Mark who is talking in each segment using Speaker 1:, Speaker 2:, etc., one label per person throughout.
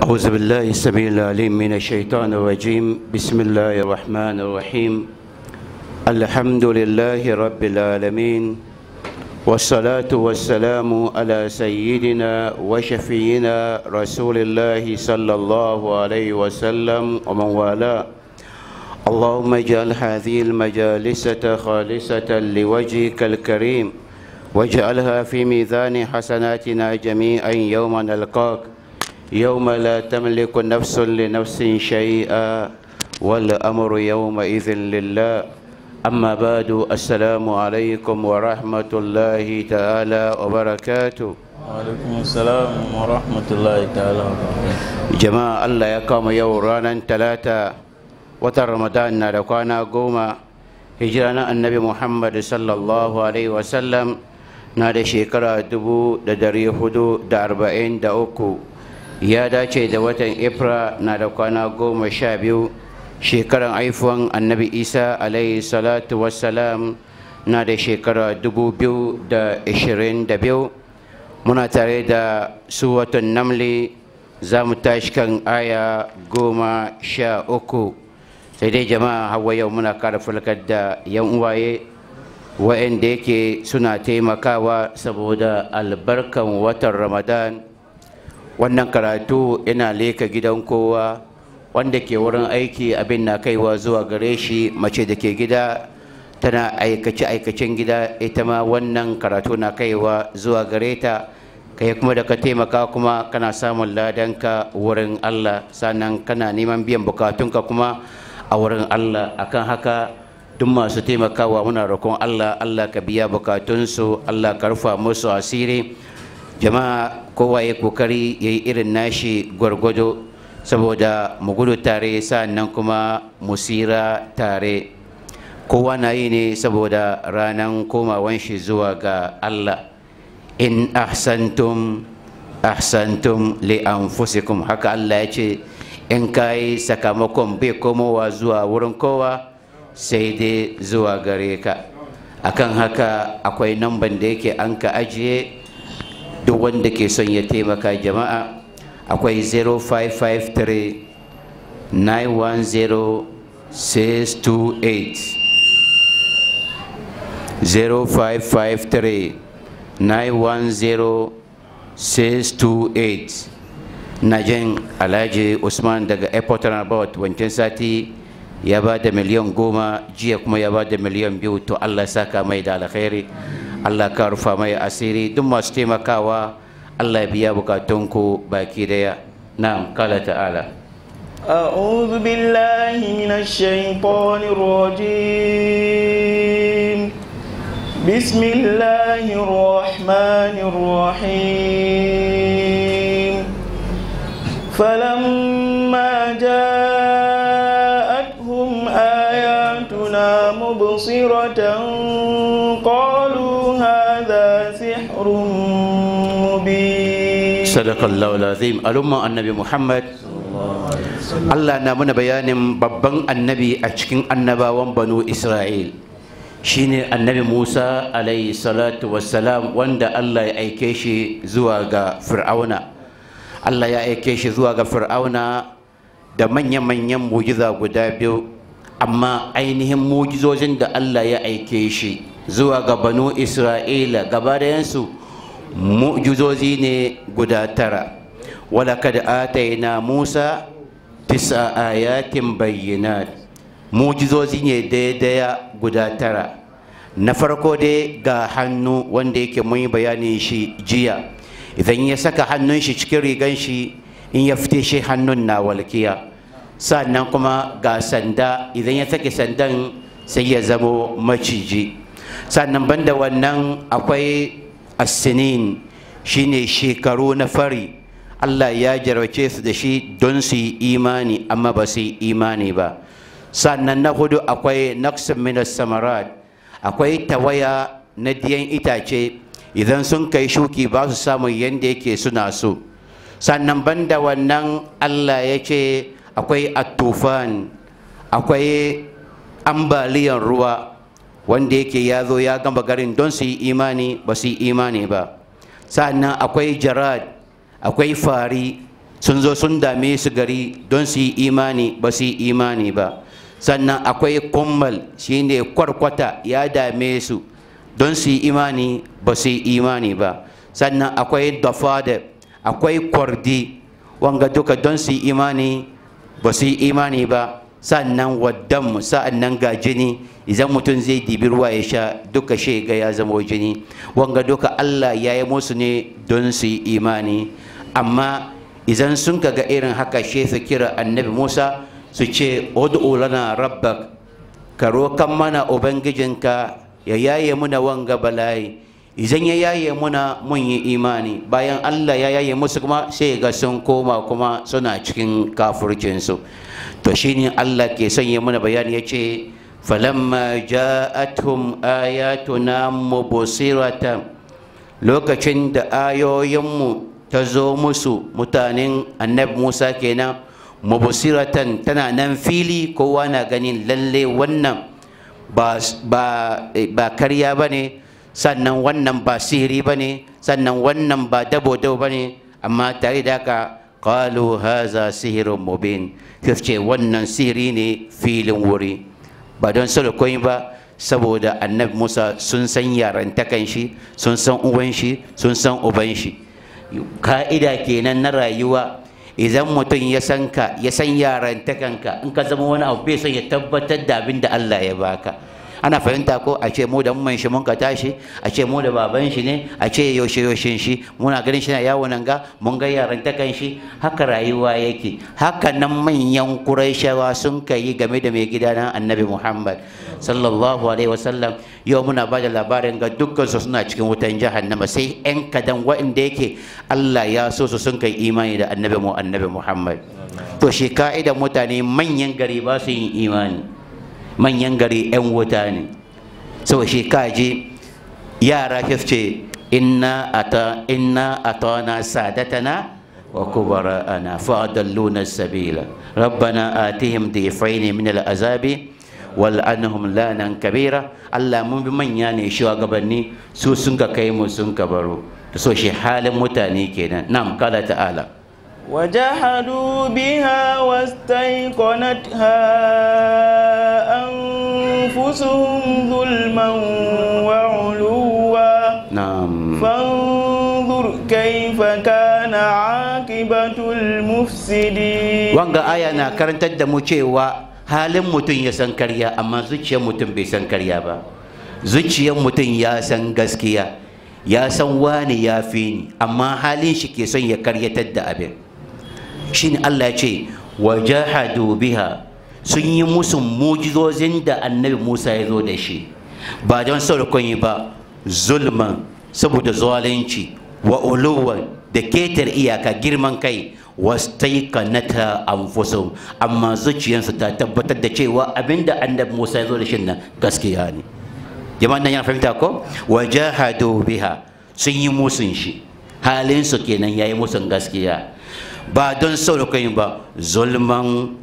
Speaker 1: أعوذ بالله السميع العليم من الشيطان الرجيم بسم الله الرحمن الرحيم الحمد لله رب العالمين والصلاة والسلام على سيدنا وشفينا رسول الله صلى الله عليه وسلم ومن والاه اللهم اجعل هذه المجالس خالصة لوجهك الكريم واجعلها في ميزان حسناتنا جميعا يوم نلقاك يوم لا تملك نفس لنفس شيئا والأمر يومئذ لله أما بعد السلام عليكم ورحمة الله تعالى وبركاته
Speaker 2: alaikum salam wa rahmatullahi ta'ala wa barakatuh
Speaker 1: jama'a Allah ya kama yau ranar talata watan ramadan na da kwana goma hijira na annabi muhammad sallallahu alaihi wasallam na da shekara dubu da dari hudu da arba'in da uku ya dace da watan April na da kwana goma sha biyu shekaran haifuwan annabi isa alaihi salatu wassalam na da shekara dubu biyu da ishirin da biyu muna tare da suwatun namli za mu tashi kan aya goma sha uku sai dai jama'a hawa yau muna kara falkar da yan uwaye wa'anda yake suna taimakawa saboda albarkan watan ramadan wannan karatu yana leka gidan kowa wanda ke wurin aiki abin na kaiwa zuwa gare shi mace da ke gida tana aikace-aikacen gida ita ma wannan karatu na kaiwa zuwa gare ta kai kuma da ka taimaka kuma kana samun ladanka wurin Allah sannan kana neman biyan bukatunka kuma a wurin Allah akan haka duk masu taimakawa muna roƙon Allah Allah ka biya bukatunsu Allah ka rufa musu asiri jama'a kowa ya kokari ya yi irin nashi gwargwado saboda mu gudu tare sannan kuma mu sira tare kowa na yi ne saboda ranar komawan shi zuwa ga Allah in ahsantum ahsantum li anfusikum haka Allah ya ce in kai sakamakon bai komowa zuwa wurin kowa sai dai zuwa gare ka akan haka akwai namban da yake an ka ajiye duk wanda ke son ya taimaka jama'a akwai 0553 910 628 0553 910-628 na jin alhaji usman daga airport about wancan sati ya ba da miliyan goma jiya kuma ya ba da miliyan biyu to allah saka mai da alkhairi allah ka rufa mai asiri duk masu taimakawa allah ya biya bukatunku baki daya na kala ta'ala
Speaker 2: أعوذ بالله من الشيطان الرجيم بسم الله الرحمن الرحيم فلما جاءتهم آياتنا مبصرة قالوا هذا سحر مبين
Speaker 1: صدق الله العظيم الأمة النبي محمد Allah na mana bayanin babban annabi a cikin annabawan banu Isra'il shine annabi Musa alayhi salatu wassalam wanda Allah ya aike shi zuwa ga Fir'auna Allah ya aike shi zuwa ga Fir'auna da manya-manyan mujiza guda biyu amma ainihin mujizozin da Allah ya aike shi zuwa ga banu Isra'ila gaba su mujizozi ne guda tara walakad ataina Musa tisa ayatin bayyinat mujizozi ne daidaya guda tara na farko dai ga hannu wanda yake mun yi bayanin shi jiya idan ya saka hannun shi cikin rigan shi in ya fite shi hannun na walkiya sannan kuma ga sanda idan ya sake sandan sai ya zamo maciji sannan banda wannan akwai asinin shine shekaru na fari Allah ya jarwace su da shi don su yi imani amma ba su yi imani ba sannan na hudu akwai naqsin minas samarat akwai tawaya na diyan itace idan sun kai shuki ba su samu yadda yake suna so sannan banda wannan Allah ya ce akwai attufan akwai ambaliyan ruwa wanda yake ya zo ya gama garin don su yi imani ba su yi imani ba sannan akwai jarad akwai fari sun zo sun dame su gari don su yi imani ba su yi imani ba sannan akwai kummal shine kwarkwata ya dame su don su yi imani ba su yi imani ba sannan akwai dafada akwai kwardi wanga duka don su yi imani ba su yi imani ba sannan waddan sa'annan ga jini idan mutum zai dibi ruwa ya sha duka shega ya zama jini wanga duka Allah ya yi musu ne don su yi imani amma idan sun ga irin haka she su kira annabi Musa su ce ud'u lana rabbak ka rokan mana ubangijinka ya yaye muna wanga bala'i idan ya yaye muna mun yi imani bayan Allah ya yaye musu kuma sai ga sun koma kuma suna cikin kafircinsu to shine Allah ke son ya muna bayani ya ce falamma ja'atuhum ayatuna mubsiratan lokacin da ayoyinmu ta zo musu mutanen annabi Musa kenan mubsiratan tana nan fili kowa na ganin lalle wannan ba ba karya bane sannan wannan ba sihiri bane sannan wannan ba dabo dabo bane amma tare da haka qalu haza sihirun mubin ce wannan sihiri ne filin wuri ba don sadakoi ba saboda annabi musa sun san yarantakan shi sun san uwan shi sun san uban shi ka'ida kenan na rayuwa idan mutum ya san ka ya san yarantakanka in ka zama wani abu bai son ya tabbatar da abin da allah ya baka ana fahimta ko a ce mu da mun shi mun ka tashi a ce mu da baban shi ne a ce yaushe yaushe shi muna ganin shi na yawo nan ga mun ga yaran ta kan shi haka rayuwa yake haka nan manyan quraishawa sun kai game da mai gida nan annabi muhammad sallallahu alaihi wasallam yau muna ba da labarin ga dukkan su suna cikin wutan jahannama sai yan kadan waɗanda yake Allah ya so su sun kai imani da annabi mu annabi muhammad to shi ka'ida mutane manyan gari ba su yin imani manyan gari 'yan wuta ne sau shi kaji yara ce inna ata inna atana sadatana wa kubara'ana fa'adalluna sabila rabbana atihim difaini min al'azabi wal anhum lanan kabira Allah mun bi manya ne shugabanni su sun ka kai mu sun ka baro so shi halin mutane kenan nam kala ta'ala
Speaker 2: وجحدوا بها واستيقنتها أنفسهم ظلما وعلوا
Speaker 1: نعم
Speaker 2: فانظر كيف كان عاقبة المفسدين
Speaker 1: wanga aya na karantar da mu cewa halin mutum ya san karya amma zuciyar mutum bai san karya ba zuciyar mutum ya san gaskiya ya san wani ya fi ni amma halin shi ke son ya karyatar da abin shine Allah ya ce wa jahadu biha sun yi musu mujizozin da annabi Musa ya zo da shi ba don saurakon yi ba zulman saboda zalunci wa uluwan da ketar iyaka girman kai wastaiqanata anfusum amma zuciyarsu ta tabbatar da cewa abinda annabi Musa ya zo da shi nan gaskiya ne jama'an nan yana fahimta ko wajahadu biha sun yi musun shi halin su kenan yayi musun gaskiya ba don saurukan ba zulman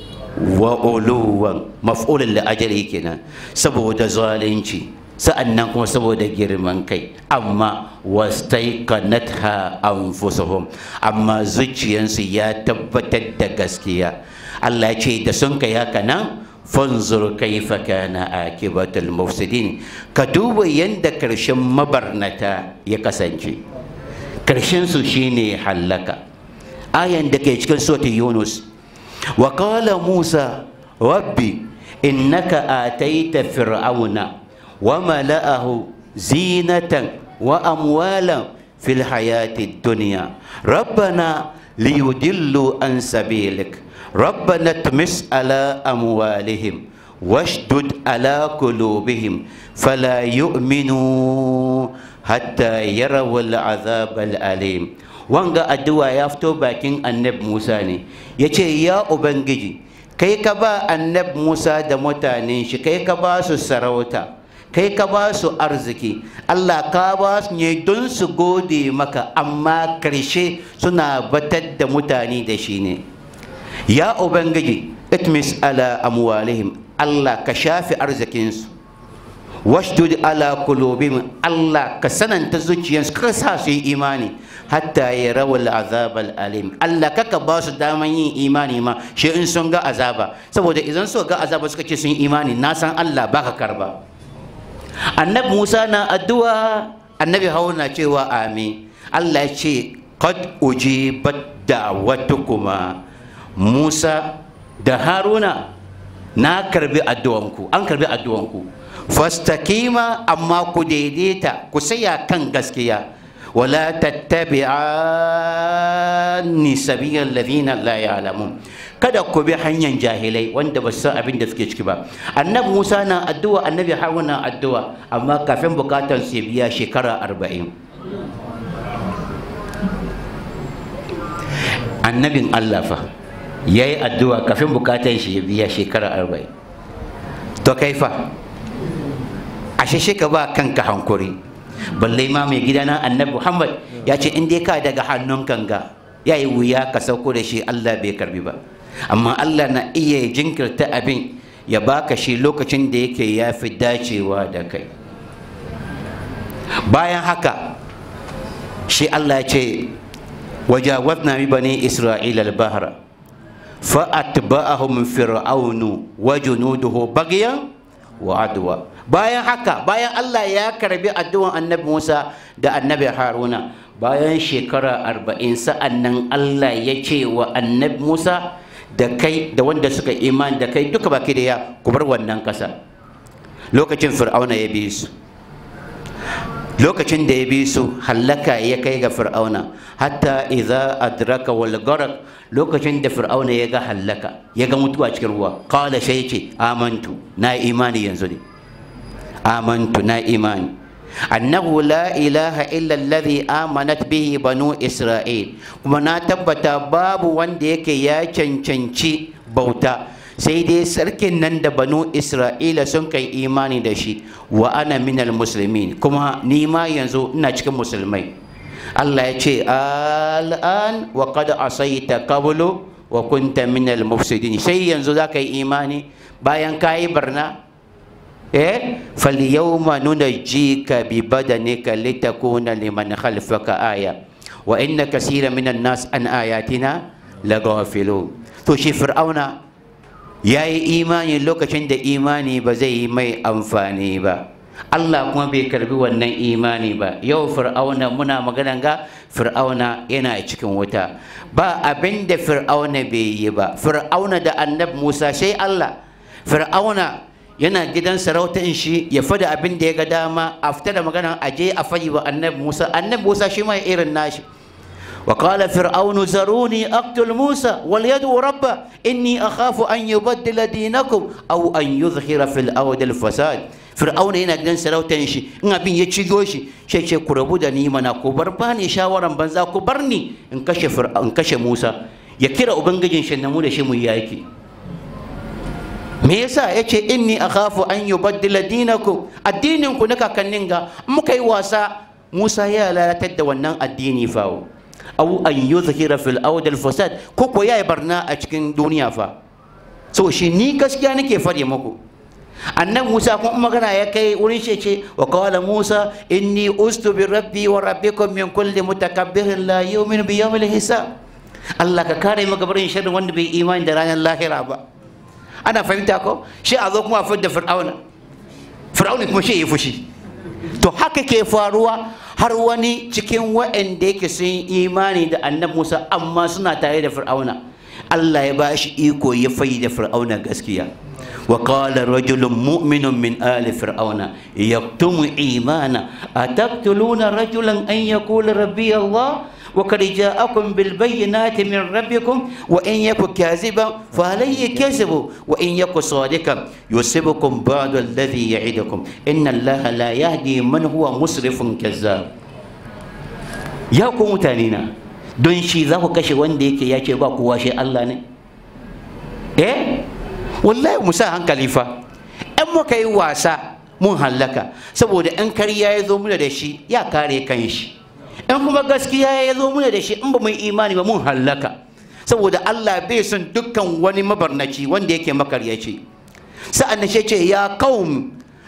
Speaker 1: wa uluwan maf'ulun da ajali kenan saboda zalunci sa'annan kuma saboda girman kai amma wastaiqanatha anfusuhum amma zuciyansu ya tabbatar da gaskiya Allah ya ce da sun kai haka nan fanzur kaifa kana akibatul mufsidin ka duba yanda karshen mabarnata ya kasance karshen su shine hallaka ayan da ke cikin sura Yunus wa qala Musa rabbi innaka ataita fir'auna wa mala'ahu zinatan wa amwalan fil hayati dunya rabbana liyudillu an sabilik ربنا اطمس على أموالهم واشدد على قلوبهم فلا يؤمنوا حتى يروا العذاب الأليم wanga addu'a ya fito bakin annab Musa ne ya ce ya Ubangiji kai ka ba annab Musa da mutanen shi kai ka ba su sarauta kai ka ba su arziki Allah ka ba su ne don su gode maka amma karshe suna batar da mutane da shi ne ya ubangiji itmis ala amwalihim Allah ka shafi arzikinsu washdud ala qulubihim Allah ka sananta zuciyarsu ka sa su yi imani hatta ya rawal azab alim Allah kaka ba su daman yin imani ma shi in sun ga azaba saboda idan su ga azaba suka ce sun yi imani na san Allah baka karba annabi Musa na addu'a annabi Haruna cewa amin Allah ya ce qad ujibat da'watukuma Musa da Haruna na karbi addu'anku an karbi addu'anku fastakima amma ku daidaita ku saya kan gaskiya wala tattabi'anni sabiyal ladina la ya'lamun kada ku bi hanyar jahilai wanda ba su san abin da suke ciki ba annabi Musa na addu'a annabi Haruna na addu'a amma kafin bukatar su biya shekara arba'in annabin Allah fa ya yi addu'a kafin bukatar shi ya biya shekara arba'in to kai fa ashe shi ka ba kanka hankuri balle ma mai gidana annabi muhammad ya ce in dai ka daga hannun kanga ya yi wuya ka sauko da shi allah bai karbi ba amma allah na iya jinkirta abin ya baka shi lokacin da yake ya fi dacewa da kai bayan haka shi allah ya ce wajawazna bi bani isra'ila al-bahra فأتبعهم فرعون وجنوده بغيا وعدوى bayan haka bayan Allah ya karbi addu'an annabi Musa da annabi Haruna bayan shekara arba'in sa'an nan Allah ya ce wa annabi Musa da kai da wanda suka iman da kai duka baki da ya ku bar wannan kasa lokacin fir'auna ya bi su lokacin da ya bi su hallaka ya kai ga fir'auna hatta idza adraka wal gharq lokacin da fir'auna ya ga hallaka ya ga mutuwa cikin ruwa qala sai ce amantu na imani yanzu ne amantu na imani annahu la ilaha illa alladhi amanat bihi banu isra'il kuma na tabbata babu wanda yake ya cancanci bauta sai dai sarkin nan da banu isra'ila sun kai imani da shi wa ana minal muslimin kuma ni ma yanzu ina cikin musulmai Allah ya ce al'an wa qad asaita qablu wa kunta minal mufsidin sai yanzu za ka yi imani bayan ka yi barna eh falyawma nunajjika bi badanika litakuna liman khalfaka aya wa inna kaseera minan nas an ayatina lagafilun to shi fir'auna ya yi imani lokacin da imani ba zai yi mai amfani ba Allah kuma bai karbi wannan imani ba yau fir'auna muna maganan ga fir'auna yana cikin wuta ba abin da fir'auna bai yi ba fir'auna da annab musa sai Allah fir'auna yana gidan sarautar shi ya fada abin da ya ga dama a fita da maganan aje a fayi wa annab musa annab musa shi ma irin nashi وقال فرعون زروني أقتل موسى وليدعو ربه إني أخاف أن يبدل دينكم أو أن يظهر في الأرض الفساد فرعون هنا gidan sarautan shi in abin ya cigo shi sai ce ku rabu da ni mana ku bar bani shawaran banza ku bar ni in kashe in kashe Musa ya kira ubangijin shi mu da shi mu yaki me yasa yace inni akhafu an yubaddila dinakum addinin ku na kakannin ga muka yi wasa Musa ya lalatar da wannan addini fawo aw an yuzhira fil ard al fasad ko ko yayi barna a cikin duniya fa so shi ni gaskiya nake fare muku annan Musa kuma magana ya kai wurin shi ce wa qala Musa inni ustu bi rabbi wa rabbikum min kulli mutakabbirin la yu'minu bi yawmil hisab Allah ka kare mu gabarin sharrin wanda bai imani da ranar lahira ba ana fahimta ko shi a zo kuma a fidda fir'auna fir'auna kuma shi ya fushi to haka ke faruwa har wani cikin waɗanda yake sun yi imani da annabi Musa amma suna tare da Fir'auna Allah ya bashi iko ya fayi da Fir'auna gaskiya wa qala rajulun mu'minun min ali fir'auna yaktumu imana ataqtuluna rajulan an yaqula rabbi Allah وقد جاءكم بالبينات من ربكم وإن يك كاذبا فعليه كذب وإن يك صادقا يصيبكم بعض الذي يعدكم إن الله لا يهدي من هو مسرف كذاب يا ku mutanena don shi za ku kashe wanda yake ya ce ba kowa shi Allah ne eh wallahi mu sa hankali fa in muka yi wasa mun hallaka saboda in kariya ya zo muna da shi ya kare kan shi in kuma gaskiya ya zo muna da shi in ba mu imani ba mun hallaka saboda Allah bai son dukkan wani mabarnaci wanda yake makaryaci sa'an nan ce ya qaum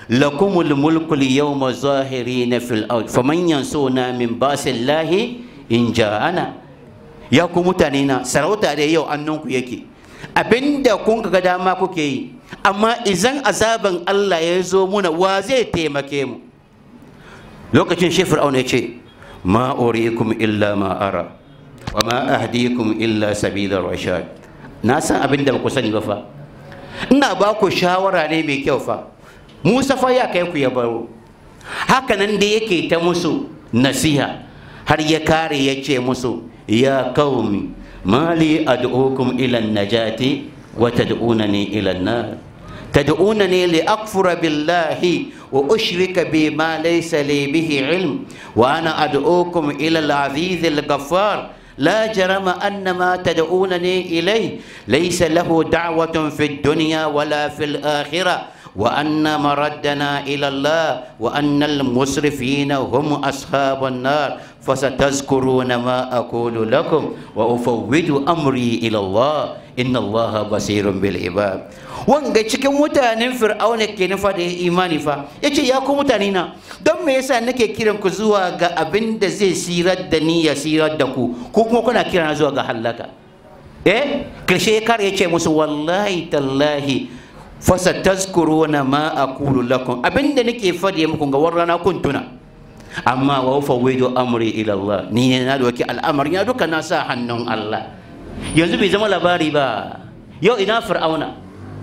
Speaker 1: lakumul mulku yawma zahirina fil ard faman yansuna min basillahi in ja'ana ya ku mutane na sarauta da yau annunku yake abinda kun ga dama kuke yi amma idan azaban Allah ya zo muna wa zai taimake mu lokacin shi fir'auna ya ce ma urikum illa ma ara wa ma ahdikum illa sabila rashad na san abin da ba ku sani ba fa ina ba ku shawara ne mai kyau fa musa fa ya kai ku ya baro haka nan da yake ta musu nasiha har ya kare ya ce musu ya qaumi mali ad'ukum ila najati wa tad'unani ila an-nar تدعونني لأكفر بالله وأشرك بما ليس لي به علم وأنا أدعوكم إلى العزيز الغفار لا جرم أن ما تدعونني إليه ليس له دعوة في الدنيا ولا في الآخرة وأن مردنا إلى الله وأن المسرفين هم أصحاب النار فستذكرون ما أقول لكم وأفوض أمري إلى الله إن الله بصير بالعباد wanga cikin mutanen fir'auna ke nufa da imani fa yace ya ku mutane na don me yasa nake kiran ku zuwa ga abin da zai sirar da ni ya sirar da ku ko kuma kuna kira zuwa ga halaka eh karshe kar yace musu wallahi tallahi fasa tazkuruna ma aqulu lakum abinda nake fadi muku ga warrana kun tuna amma wa fawwidu amri ila Allah ni ne na doki al'amari ya duka na sa hannun Allah yanzu bai zama labari ba yau ina fir'auna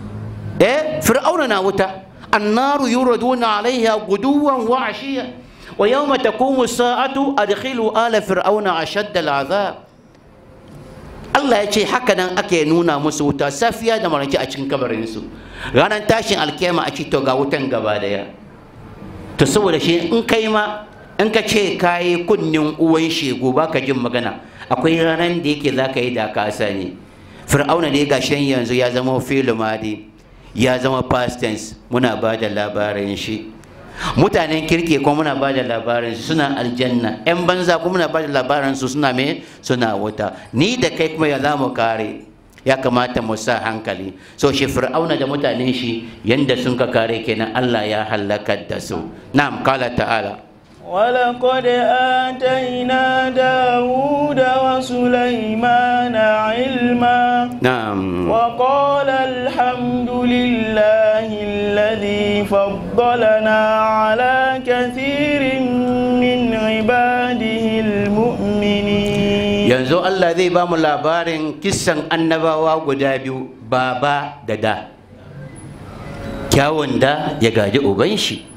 Speaker 1: eh fir'auna na wuta annaru yuraduna alaiha guduwan wa ashiya wa yawma taqumu sa'atu adkhilu ala fir'auna ashadda al'azab Allah ya ce haka nan ake nuna musu wuta safiya da marance a cikin kabarinsu ranar tashin alkiyama a ce to ga wutan gaba daya to saboda shi in kai ma in ka ce kayi kunnin uwan shegu baka jin magana akwai ranar da yake za ka yi da ka sani fir'auna ne gashin yanzu ya zama filumadi ya zama past tense muna ba da labarin shi mutanen kirki kuma muna ba da labarin su suna aljanna yan banza kuma muna ba da labarin su suna me suna wuta ni da kai kuma ya za mu kare ya kamata mu sa hankali so shi fir'auna da mutanen shi yanda sun ka kare kenan Allah ya halakar da su na'am kala ta'ala
Speaker 2: ولقد آتينا داود وسليمان علما
Speaker 1: na'am
Speaker 2: وقال الحمد لله الذي فضلنا على كثير من عباده المؤمنين
Speaker 1: yanzu Allah zai ba mu labarin kissan annabawa guda biyu baba da da kyawun da ya gaji uban shi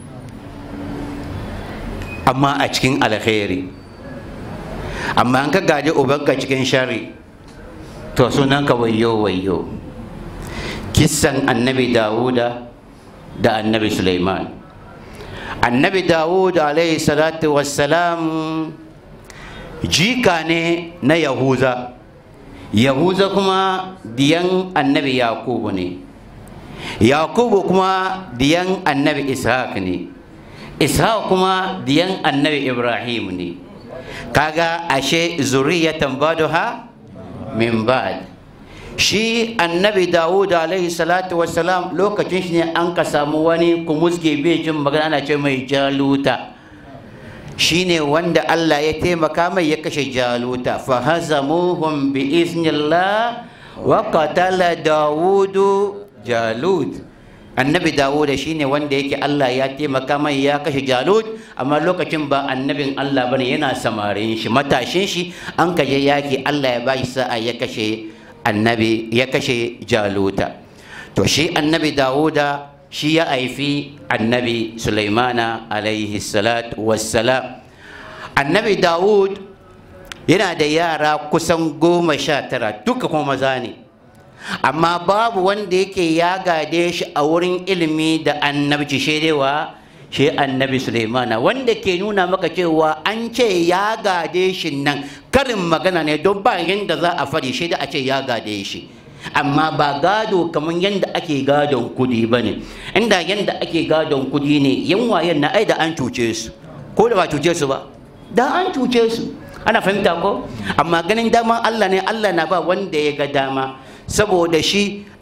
Speaker 1: amma a cikin alkhairi amma an ka gaji ubanka cikin shari to sunanka wayo wayo kissan annabi dawuda da annabi suleiman annabi dawud alaihi salatu wassalam jika ne na yahuza yahuza kuma diyan annabi yakubu ne yakubu kuma diyan annabi ishaq ne ishaq kuma diyan annabi ibrahim ne kaga ashe zuriyatan baduha min ba'd shi annabi dawud alaihi salatu wassalam lokacin shi ne an ka samu wani kumuzge bai jin magana ana ce mai jaluta shine wanda Allah ya taimaka mai ya kashe jaluta fa hazamuhum bi iznillah wa qatala dawudu jalut annabi dawuda shine wanda yake Allah ya taimaka mai ya kashe jalut amma lokacin ba annabin Allah bane yana samarin shi matashin shi an kaje yaki Allah ya bashi sa'a ya kashe annabi ya kashe jaluta to shi annabi dawuda shi ya haifi annabi sulaimana alaihi salatu wassalam annabi dawud yana da yara kusan goma sha tara duka kuma maza ne amma babu wanda yake ya gade shi a wurin ilimi da annabci shaidewa shi annabi sulaimana wanda ke nuna maka cewa an ce ya gade shi nan karin magana ne don ba yadda za a fari shi da a ce ya gade shi amma ba gado kamar yadda ake gadon kudi ba ne inda yadda ake gadon kudi ne yan wayen na ai da an cuce su ko da ba cuce su ba da an cuce su ana fahimta ko amma ganin daman Allah ne Allah na ba wanda ya ga dama saboda shi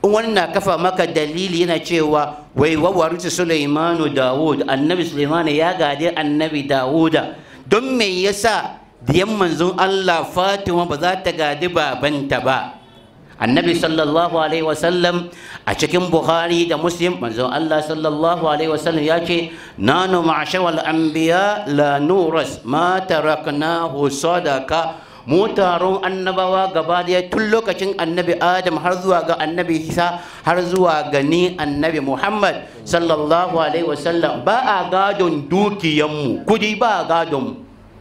Speaker 1: in wani na kafa maka dalili yana cewa wai wawarci Sulaimanu Dawud annabi Sulaimanu ya gade annabi Dawuda don me yasa diyan manzon Allah Fatima ba za ta gadi babanta ba annabi sallallahu alaihi wasallam a cikin Bukhari da Muslim manzon Allah sallallahu alaihi wasallam ya ce nanu ma'ashawal anbiya la nuras ma taraknahu sadaka mu taron annabawa gaba daya tun lokacin annabi adam har zuwa ga annabi isa har zuwa ga ni annabi muhammad sallallahu alaihi wasallam ba a gadon dukiyanmu kudi ba a gadon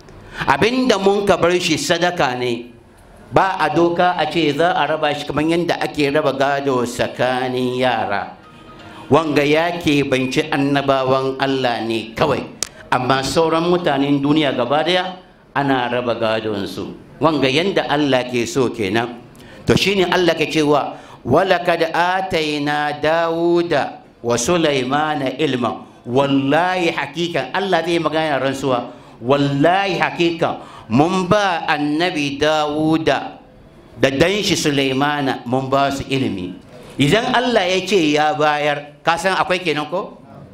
Speaker 1: abinda mun ka bar shi sadaka ne ba a doka a ce za a raba shi kamar yadda ake raba gado tsakanin yara wanga ya ke banci annabawan allah ne kawai amma sauran mutanen duniya gaba daya ana raba gadonsu wanga yanda Allah ke so kenan to shine Allah ke cewa walakad ataina dawuda wa sulaimana ilma wallahi hakikan Allah zai magana rantsuwa wallahi hakikan mun ba annabi dawuda da danshi sulaimana mun ba su ilimi idan Allah ya ce ya bayar ka san akwai kenan ko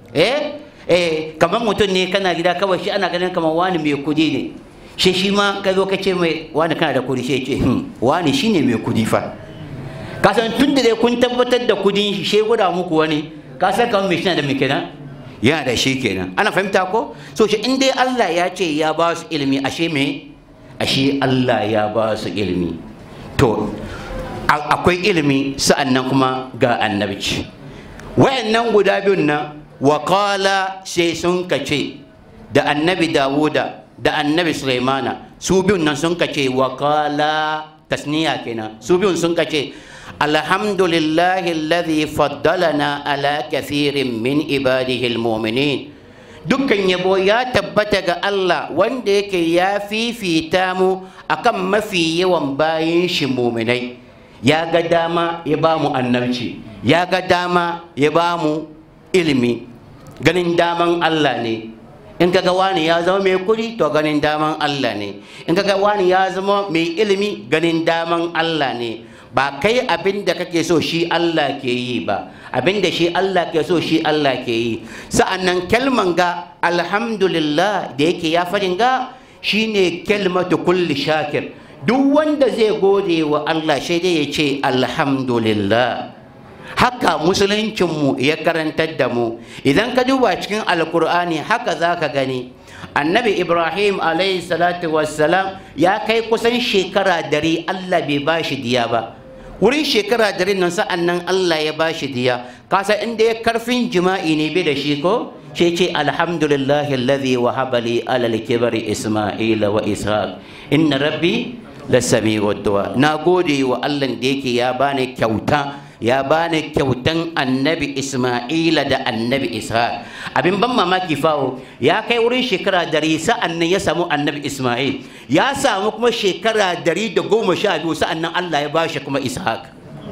Speaker 1: eh eh kamar mutum ne kana gida kawai shi ana ganin kamar wani mai kudi ne shi shi ma ka zo ka ce mai wani kana da kudi shi ce wani shine mai kudi fa ka san tun da dai kun tabbatar da kudin shi shi gwada muku wani ka san kamar mai shi da mai kenan yana da shi kenan ana fahimta ko so shi in dai Allah ya ce ya ba su ilimi ashe me ashe Allah ya ba su ilimi to akwai ilimi sa'annan kuma ga annabci wayannan guda biyun nan wa qala sai sun kace da annabi Dawuda da annabi Sulaimana su biyun nan sun kace wa qala tasniya kenan su biyun sun kace alhamdulillahi alladhi faddalana ala kathirin min ibadihi almu'minin dukkan yabo ya tabbata ga Allah wanda yake ya fifita mu akan mafi yawan bayin shi muminai ya ga dama ya ba mu annabci ya ga dama ya ba mu ilimi ganin daman Allah ne in kaga wani ya zama mai kudi to ganin daman Allah ne in kaga wani ya zama mai ilimi ganin daman Allah ne ba kai abin da kake so shi Allah ke yi ba abin da shi Allah ke so shi Allah ke yi sa'annan kalman ga alhamdulillah da yake ya farin ga shine kalmatu kulli shakir duk wanda zai gode wa Allah sai dai ya ce alhamdulillah haka musuluncinmu ya karantar da mu idan ka duba cikin alkur'ani haka za ka gani annabi ibrahim alayhi salatu wassalam ya kai kusan shekara dari allah bai ba shi diya ba wurin shekara dari nan sa'an nan allah ya ba shi diya kasa inda ya karfin jima'i ne bai da shi ko shi ce alhamdulillahi alladhi wahaba li alal kibari isma'ila wa ishaq inna rabbi lasami'u du'a na gode wa allah da yake ya bani kyauta ya bani kyautan annabi Ismaila da annabi Ishaq abin ban mamaki fawo ya kai wurin shekara dari sa'an nan ya samu annabi Ismail ya samu kuma shekara dari da goma sha biyu sa'an nan Allah ya bashi kuma Ishaq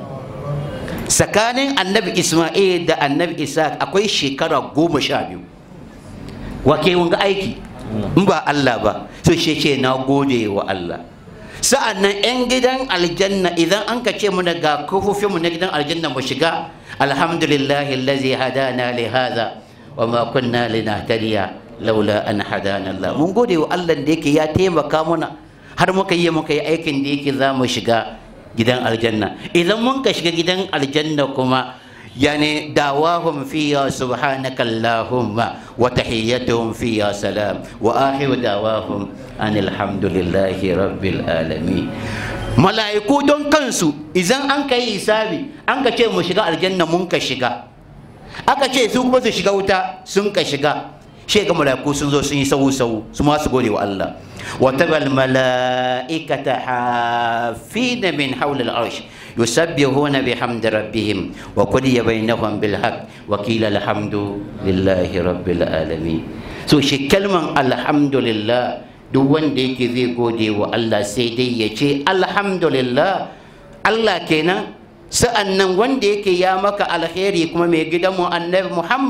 Speaker 1: tsakanin annabi Ismail da annabi Ishaq akwai shekara goma sha biyu wake wanga aiki in ba Allah ba so shi ce na gode wa Allah sa'an nan 'yan gidan aljanna idan an ka ce muna ga kofofinmu na gidan aljanna mu shiga alhamdulillahi lazi hadana li hadha wa ma kunna linahtadiya laula an hadana Allah mun gode wa Allah da yake ya taimaka muna har muka yi muka yi aikin da yake za mu shiga gidan aljanna idan mun ka shiga gidan aljanna kuma يعني دعواهم فيها سبحانك اللهم وتحيتهم فيها سلام وآخر دعواهم أن الحمد لله رب العالمين mala'iku don kansu idan an ka yi hisabi an ka ce mu shiga aljanna mun ka shiga aka ce su kuma su shiga wuta sun ka shiga shi ga mala'iku sun zo sun yi sau sau su ma su gode wa Allah wa tabal mala'ikata hafina min hawla al-arsh يسبحون بحمد ربهم وقضي بينهم بالحق وقيل الحمد لله رب العالمين so shi kalman alhamdulillah duk wanda yake zai gode wa Allah sai dai ya ce alhamdulillah Allah kenan sa'an nan wanda yake ya maka alheri kuma mai gidanmu annabi Muhammad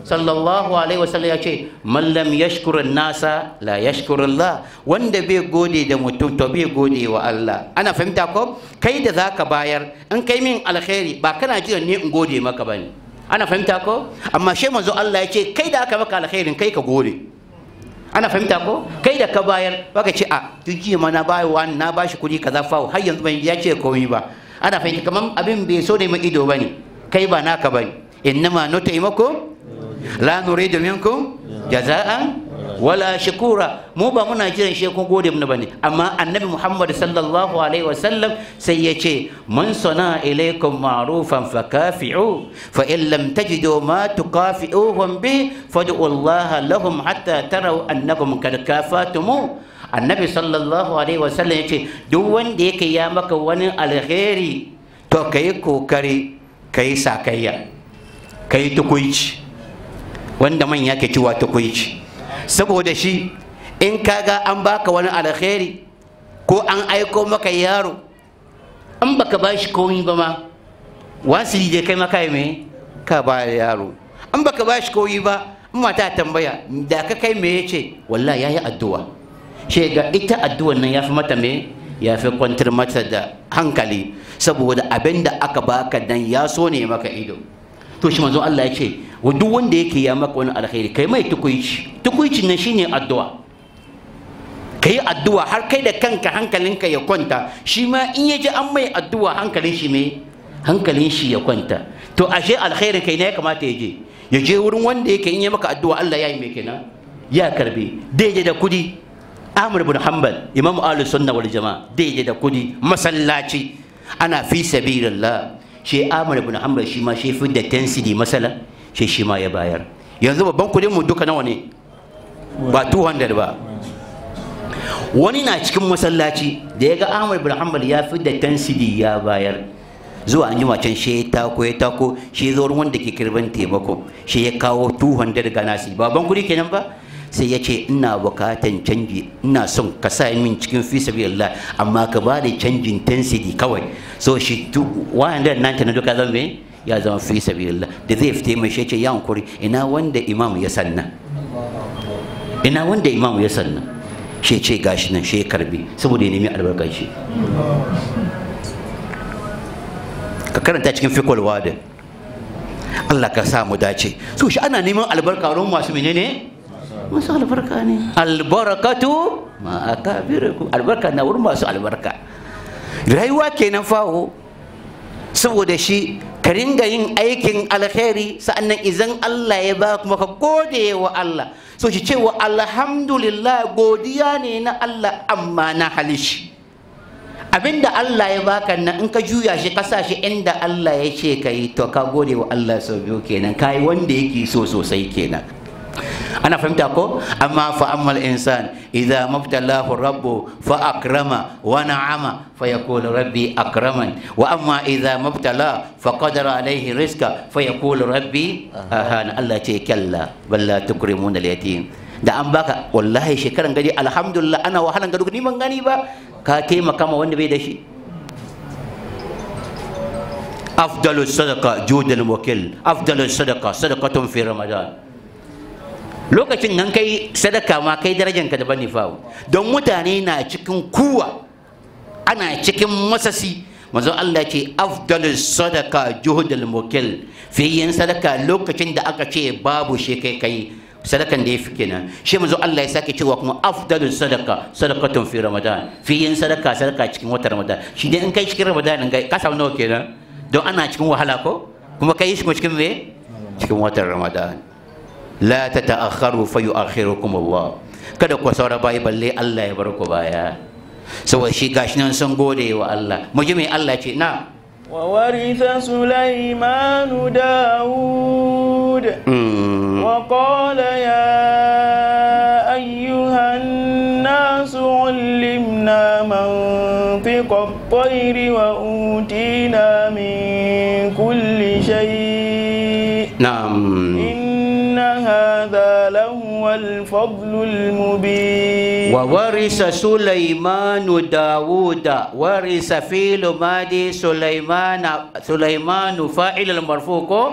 Speaker 1: sallallahu alaihi wasallam ya ce man lam yashkurun nasa la yashkurullah wanda bai gode da mutum to bai gode wa Allah ana fahimta ko kai da zaka bayar in kai min alkhairi ba kana jiran ne in gode maka bane ana fahimta ko amma shi manzo Allah ya ce kai da aka maka alkhairin kai ka gode ana fahimta ko kai da ka bayar baka ce a duk jiya ma na bayi wani na bashi kuɗi kaza fa har yanzu ban ya ce komai ba ana fahimta kamar abin bai so ne ma ido bane kai ba naka bane innama nutaimakum la nuridu minkum jaza'an wala shukura mu ba muna jiran shi kun gode mana bane amma annabi Muhammad sallallahu alaihi wasallam sai ya ce man sana ilaikum ma'rufan fakafi'u fa in lam tajidu ma tukafi'uhum bi fad'u Allah lahum hatta taraw annakum kad kafatumu annabi sallallahu alaihi wasallam ya ce duk wanda yake ya maka wani alheri to kai kokari kai sakayya kai tukuici wanda manya ke cewa tukuici saboda shi in kaga an baka wani alkhairi ko an aiko maka yaro an baka ba shi komi ba ma wasili je kai maka me ka ba yaro an baka ba shi komi ba in mata tambaya da ka kai me yace wallahi yayi addu'a she ga ita addu'an nan yafi mata me yafi kwantar mata da hankali saboda abin da aka baka dan ya so ne maka ido to shi manzo Allah ya ce wa duk wanda yake ya maka wani alkhairi kai mai tukuici tukuicin nan shine addu'a kai addu'a har kai da kanka hankalinka ya kwanta shi ma in ya ji an mai addu'a hankalin shi mai hankalin shi ya kwanta to ashe alkhairin kai ne ya kamata ya je ya je wurin wanda yake in ya maka addu'a Allah ya yi mai kenan ya karbe daidai da kudi Ahmad bin Hanbal Imam Ahlus Sunna wal Jama'a daidai da kudi masallaci ana fi sabilillah shi Ahmad bin Hanbal shi ma shi fi da tensity masala shi shi ma ya bayar yanzu babban kudin mu duka nawa ne ba 200 ba wani na cikin masallaci da ya ga Ahmad bin Hanbal ya fi da tensity ya bayar zuwa an yi can shi ya tako ya tako shi ya zo wanda ke kirban taimako shi ya kawo 200 ga nasi baban kudi kenan ba sai ya ce ina bukatan canji ina son ka sa min cikin fi sabilillah amma ka ba da canjin intensity kawai so shi 190 na duka zan me ya zama fi sabilillah da zai fite mai shi ce ya hankuri ina wanda imam ya sanna ina wanda imam ya sanna shi ce gashi nan shi ya karbi saboda ya nemi albarkar shi ka karanta cikin fikul wada Allah ka sa mu dace so shi ana neman albarka wurin masu menene masu albarka ne albarakatu ma akabirikum albarka na wurin masu albarka rayuwa kenan fawo saboda shi ka ringa yin aikin alkhairi sa'annan idan Allah ya ba kuma ka gode wa Allah so shi cewa alhamdulillah godiya ne na Allah amma na halishi abinda Allah ya baka nan in ka juya shi ka sa shi inda Allah ya ce ka yi to ka gode wa Allah sau biyu kenan ka yi wanda yake so sosai kenan ana fahimta ko amma fa ammal insan idza mabtalahu rabbu fa akrama wa na'ama fa yaqulu rabbi akraman wa amma idza mabtala fa qadara alayhi rizqa fa yaqulu rabbi ahana Allah ce kalla bal la tukrimuna al-yatim da an baka wallahi shekaran gari alhamdulillah ana wahalan gado ni ban gani ba ka taimaka ma wanda bai da shi afdalu sadaqa judul wakil afdalu sadaqa sadaqatun fi ramadan lokacin nan kai sadaka ma kai darajan ka daban ne fa don mutane na cikin kuwa ana cikin masasi manzon Allah ce afdalu sadaqa juhudul wakil fi yin sadaka lokacin da aka ce babu shi kai kai sadakan da ya fi kenan shi manzo Allah ya sake cewa kuma afdalu sadaka sadaqatun fi ramadan fi yin sadaka sadaka cikin watan ramadan shi dai in kai cikin ramadan ga ka samu nawa kenan don ana cikin wahala ko kuma kai shi cikin me cikin watan ramadan la tata'akharu fa yu'akhirukum Allah kada ku saura bai balle Allah ya bar ku baya saboda shi gashi nan sun gode wa Allah mu ji me Allah ce na
Speaker 2: وورث سليمان داود وقال يا أيها الناس علمنا منطق الطير وأوتينا من كل شيء
Speaker 1: نعم
Speaker 2: إن هذا لهو الفضل المبين
Speaker 1: وورث سليمان داود ورث فيل مادي سليمان سليمان فاعل المرفوع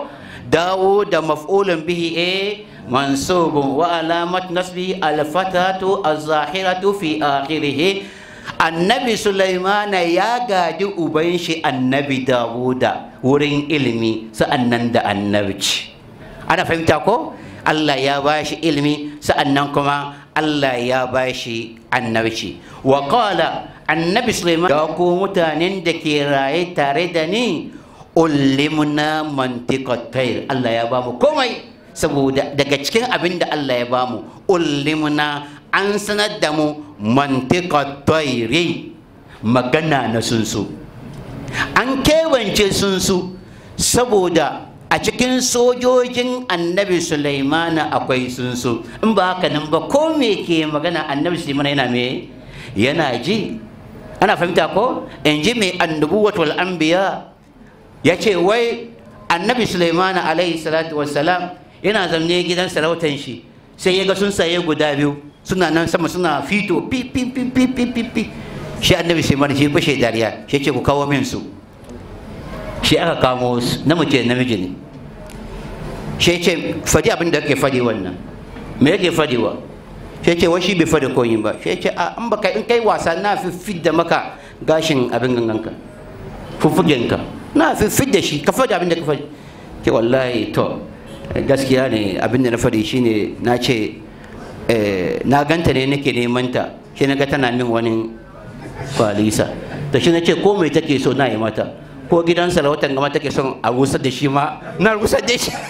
Speaker 1: داود مفعول به إيه منصوب وعلامة نصبه الفتحة الظاهرة في آخره النبي سليمان يا غادي أبنشي النبي داود ورين علمي سأنن دا النبي أنا فهمت أكو الله يا باشي علمي سأننكما الله يا باشي النبي وقال النبي سليمان يا متانين دكي راي تاردني ulimna mantiqat tayr Allah ya bamu komai saboda daga cikin abin da Allah ya bamu ulimna an sanar da mu mantiqat tayri magana na sunsu an kewance sunsu saboda a cikin sojojin annabi Sulaimana akwai sunsu in ba haka nan ba ko me ke magana annabi Sulaimana yana me yana ji ana fahimta ko in ji mai annubuwatul anbiya ya ce wai annabi sulaimana alaihi salatu wassalam yana zamne gidan sarautan shi sai ya ga sun saye guda biyu suna nan sama suna fito pi pi pi pi pi pi pi shi annabi sulaimana shi fashe dariya shi ce ku kawo min su shi aka kamo su na mace namiji ne shi ce fadi abin da ake fadi wannan me yake fadiwa shi ce wai shi bai fadi koyin ba shi ce a an baka in kai wasa na fi da maka gashin abin ganganka fuffugenka na fi da shi ka faɗi abin da ka faɗi ke wallahi to gaskiya ne abin da na faɗi shine na ce na ganta ne nake neman ta shi na ga tana min wani kwalisa to shi na ce ko mai take so na yi mata ko gidan sarautan gama take son a rusar da shi ma na rusar da shi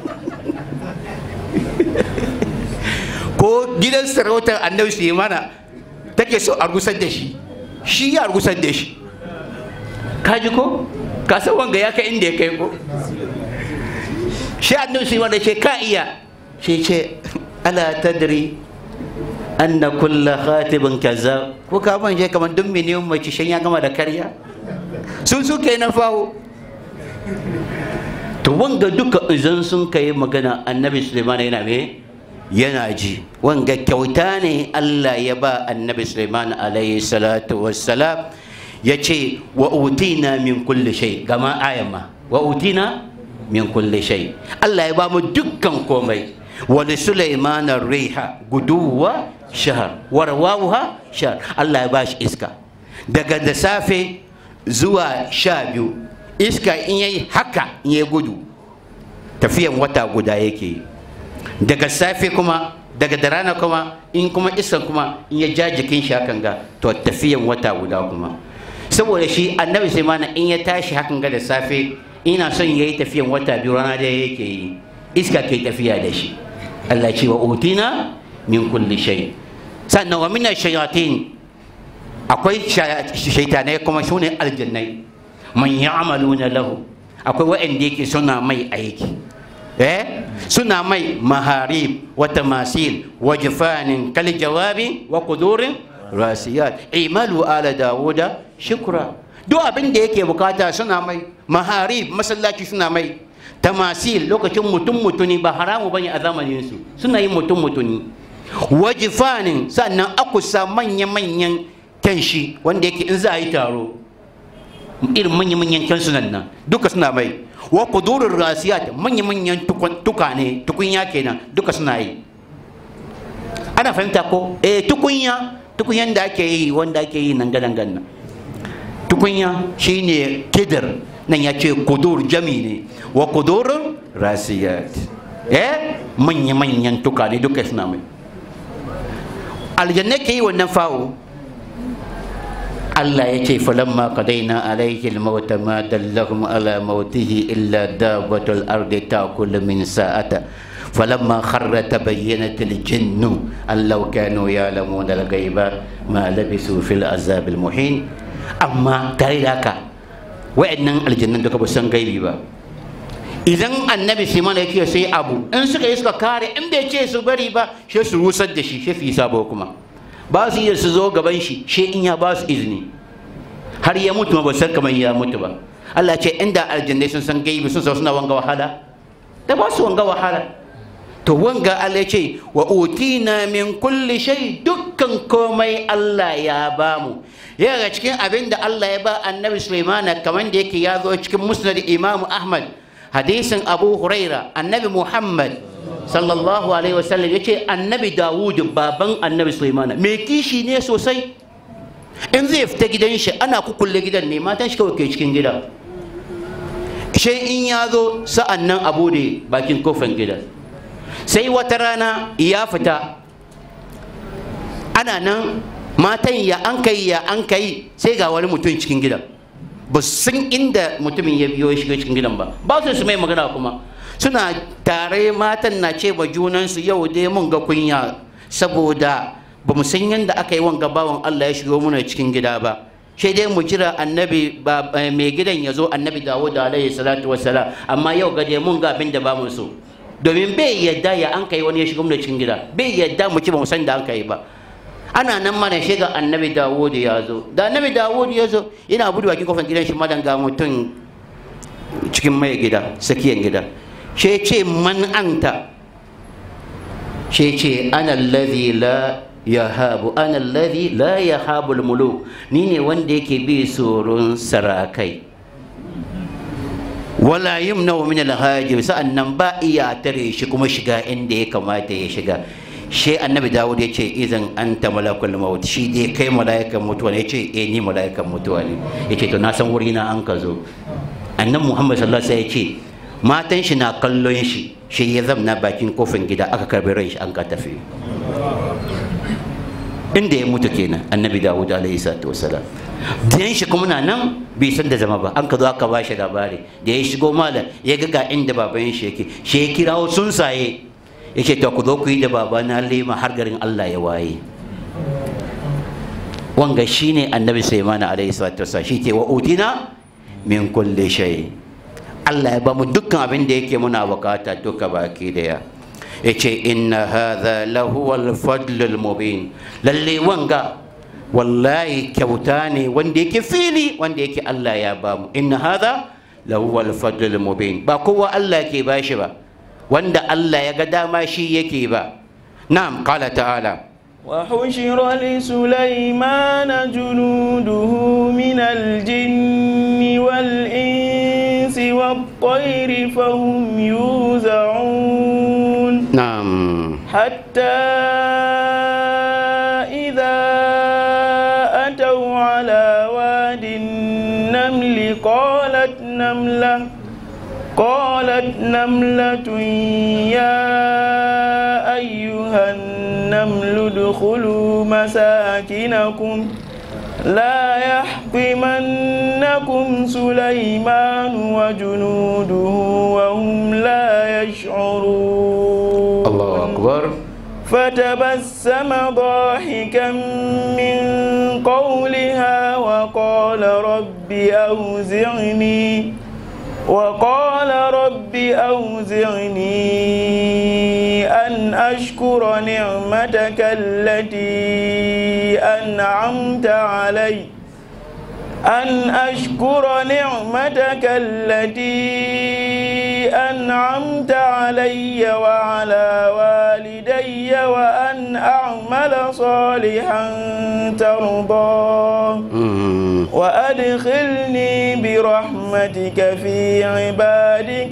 Speaker 1: ko gidan sarautar annabi su yi mana take so a rusar da shi shi ya rusar da shi kaji ko ka san wanga ya kai inda ya kai ko shi annabi sai wanda ce ka iya shi ce ala tadri anna kulla khatibin kaza ko ka ban je kamar duk miliyan mace shan ya gama da karya sun su kai na fawo to wanga duka idan sun kai magana annabi suleiman yana me yana ji wanga kyauta ne Allah ya ba annabi suleiman alayhi salatu wassalam ya ce wa utina min kulli shay gama ayan ma wa utina min kulli shay Allah ya ba mu dukkan komai wa li sulaiman riha guduwa shahar wa rawawha shahar Allah ya ba shi iska daga da safe zuwa sha biyu iska in yayi haka in yayi gudu tafiyan wata guda yake daga safe kuma daga da rana kuma in kuma iskan kuma in ya ja jikin shi hakan ga to tafiyan wata guda kuma saboda shi annabi sai mana in ya tashi hakan ga da safe ina son yayi tafiyan wata biyu rana da yake yi iska ke tafiya da shi Allah ce wa utina min kulli shay sannan wa min shayatin akwai shaitanai kuma sune aljannai man ya'maluna lahu akwai wa'anda yake suna mai aiki eh suna mai maharib wa tamasil wa jifanin kal jawabi wa kudurin rasiyat imalu ala dawuda shukra duk abin da yake bukata suna mai maharib masallaci suna mai tamasil lokacin mutum mutuni ba haramu bane a zamanin su suna yin mutum mutuni wajifanin sannan akusa manya-manyan kyanshi wanda yake in za a yi taro irin manya-manyan kyansunan nan duka suna mai wa kudurin rasiyat manya-manyan tukane tukunya kenan duka suna yi ana fahimta ko eh tukunya tukunyan da ake yi wanda ake yi nan gadan nan tukunya shine kidir nan ya ce kudur jami ne wa kudurin rasiyat eh manya-manyan tukane duka suna mai aljanna ke yi wannan fawo Allah ya ce falamma qadaina alayhi al-maut ma dallahum ala mautihi illa dabbatul ardi ta'kulu min sa'ata falamma kharra tabayyanat al-jinn an law kanu ya'lamuna al-ghaiba ma labisu fil azab al-muhin amma tare da haka wa'annan aljannan duka ba san gaibi ba idan annabi sai mana yake sai abu in suka yi suka kare in bai ce su bari ba shi su rusar da shi shi fi sabo kuma ba su iya su zo gaban shi shi in ya ba su izini har ya mutu ba san kamar ya mutu ba Allah ce inda aljannai sun san gaibi sun san suna wanga wahala da ba su wanga wahala to wanga Allah ce wa utina min kulli shay dukkan komai Allah ya ba mu yaga cikin abin da Allah ya ba annabi Sulaiman kamar da yake ya zo cikin musnad Imam Ahmad hadisin abu huraira annabi muhammad sallallahu alaihi wasallam ya ce annabi dawud baban annabi sulaimana mai kishi ne sosai in zai fita gidan shi ana kukulle gidan ne matan shi kawai ke cikin gida shi in ya zo sa'an nan abu da bakin kofan gidan sai wata rana ya fita ana nan matan ya an kai ya an kai sai ga wani mutum cikin gidan ba san inda mutumin ya biyo shiga cikin gidan ba ba su su mai magana kuma suna tare matan na ce ba junansu yau dai mun ga kunya saboda ba mu san yadda aka yi wanga bawan Allah ya shigo muna cikin gida ba sai dai mu jira annabi mai gidan ya zo annabi Dawud alaihi salatu wassalam amma yau gaje mun ga abin da ba mu so domin bai yadda ya an kai wani ya shigo muna cikin gida bai yadda mu ci ba mu san da an kai ba ana nan mana shiga annabi Dawud ya zo da annabi Dawud ya zo ina budu bakin kofar gidan shi madan ga mutum cikin mai gida sakiyan gida shi ce man anta shi ce ana alladhi la yahabu ana alladhi la yahabu almuluk ni ne wanda yake bi tsoron sarakai wala yumna min alhajim sa'annan ba iya tare shi kuma shiga inda ya kamata ya shiga shi annabi dawud ya ce idan anta malakul maut shi dai kai mala'ikan mutuwa ne ya ce eh ni mala'ikan mutuwa ne ya ce to na san wuri na an ka zo annan muhammad sallallahu alaihi wasallam ya ce matan shi na kallon shi shi ya zamna bakin kofin gida aka karbi rai shi an ka tafi inda ya mutu kenan annabi dawud alaihi salatu wasalam diyan shi kuma na nan bai san da zama ba an ka zo aka ba shi labari da ya shigo malam ya ga ga inda baban shi yake shi ya kirawo tsuntsaye yake to ku zo ku yi da baba na lema har garin Allah ya waye wanga shine annabi Sulaiman alaihi salatu wasallam shi ke wa utina min kulli shay Allah ya ba mu dukkan abin da yake muna bukata duka baki daya yace inna hadha lahu al-fadl al-mubin lalle wanga wallahi kyauta ne wanda yake fili wanda yake Allah ya ba mu inna hadha lahu al-fadl al-mubin ba kowa Allah ke bashi ba wanda Allah ya ga dama shi yake ba na'am qala ta'ala
Speaker 2: وحشر لسليمان جنوده من الجن والإنس والطير فهم يوزعون
Speaker 1: na'am
Speaker 2: حتى إذا أتوا على واد النمل قالت نملة قالت نملة يا أيها النمل ادخلوا مساكنكم لا يحطمنكم سليمان وجنوده وهم لا يشعرون
Speaker 1: Allahu akbar
Speaker 2: فتبسم ضاحكا من قولها وقال رب أوزعني وقال رب أوزعني أن أشكر نعمتك التي أنعمت علي أن أشكر نعمتك التي أنعمت علي وعلى والدي وأن أعمل صالحا ترضاه
Speaker 1: Mm.
Speaker 2: وأدخلني برحمتك في عبادك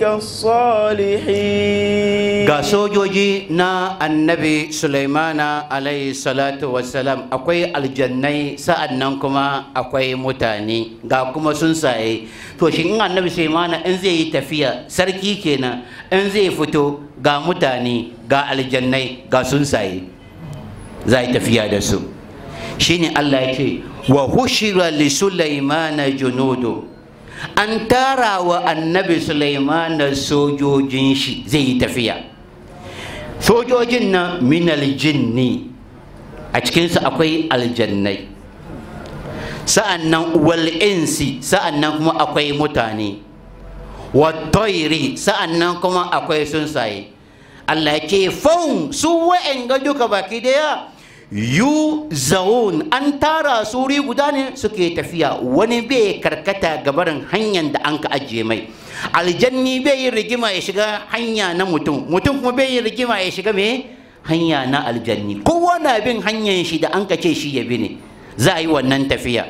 Speaker 2: الصالحين
Speaker 1: ga sojoji na annabi sulaimana alayhi salatu wassalam akwai aljannai sa'an nan kuma akwai mutane ga kuma tsuntsaye to shi in annabi sulaimana in zai yi tafiya sarki kenan in zai fito ga mutane ga aljannai ga tsuntsaye za yi tafiya da su shine allah ya ce wa hushira li sulaimana junudu an tara wa annabi sulaimana sojojin shi zai yi tafiya sojojin nan minal jinni a cikinsu akwai aljannai sa'an nan wal insi sa'an nan kuma akwai mutane watoiri sa'an nan kuma akwai tsuntsaye Allah ya ce faun su wa'en ga duka baki daya yu zaun an tara su wuri guda ne suke tafiya wani bai karkata gabarin hanyar da an ka ajiye mai aljanni bai yin rigima ya shiga hanya na mutum mutum kuma bai yin rigima ya shiga me hanya na aljanni kowa na bin hanyar shi da an ka ce shi ya bi ne za a yi wannan tafiya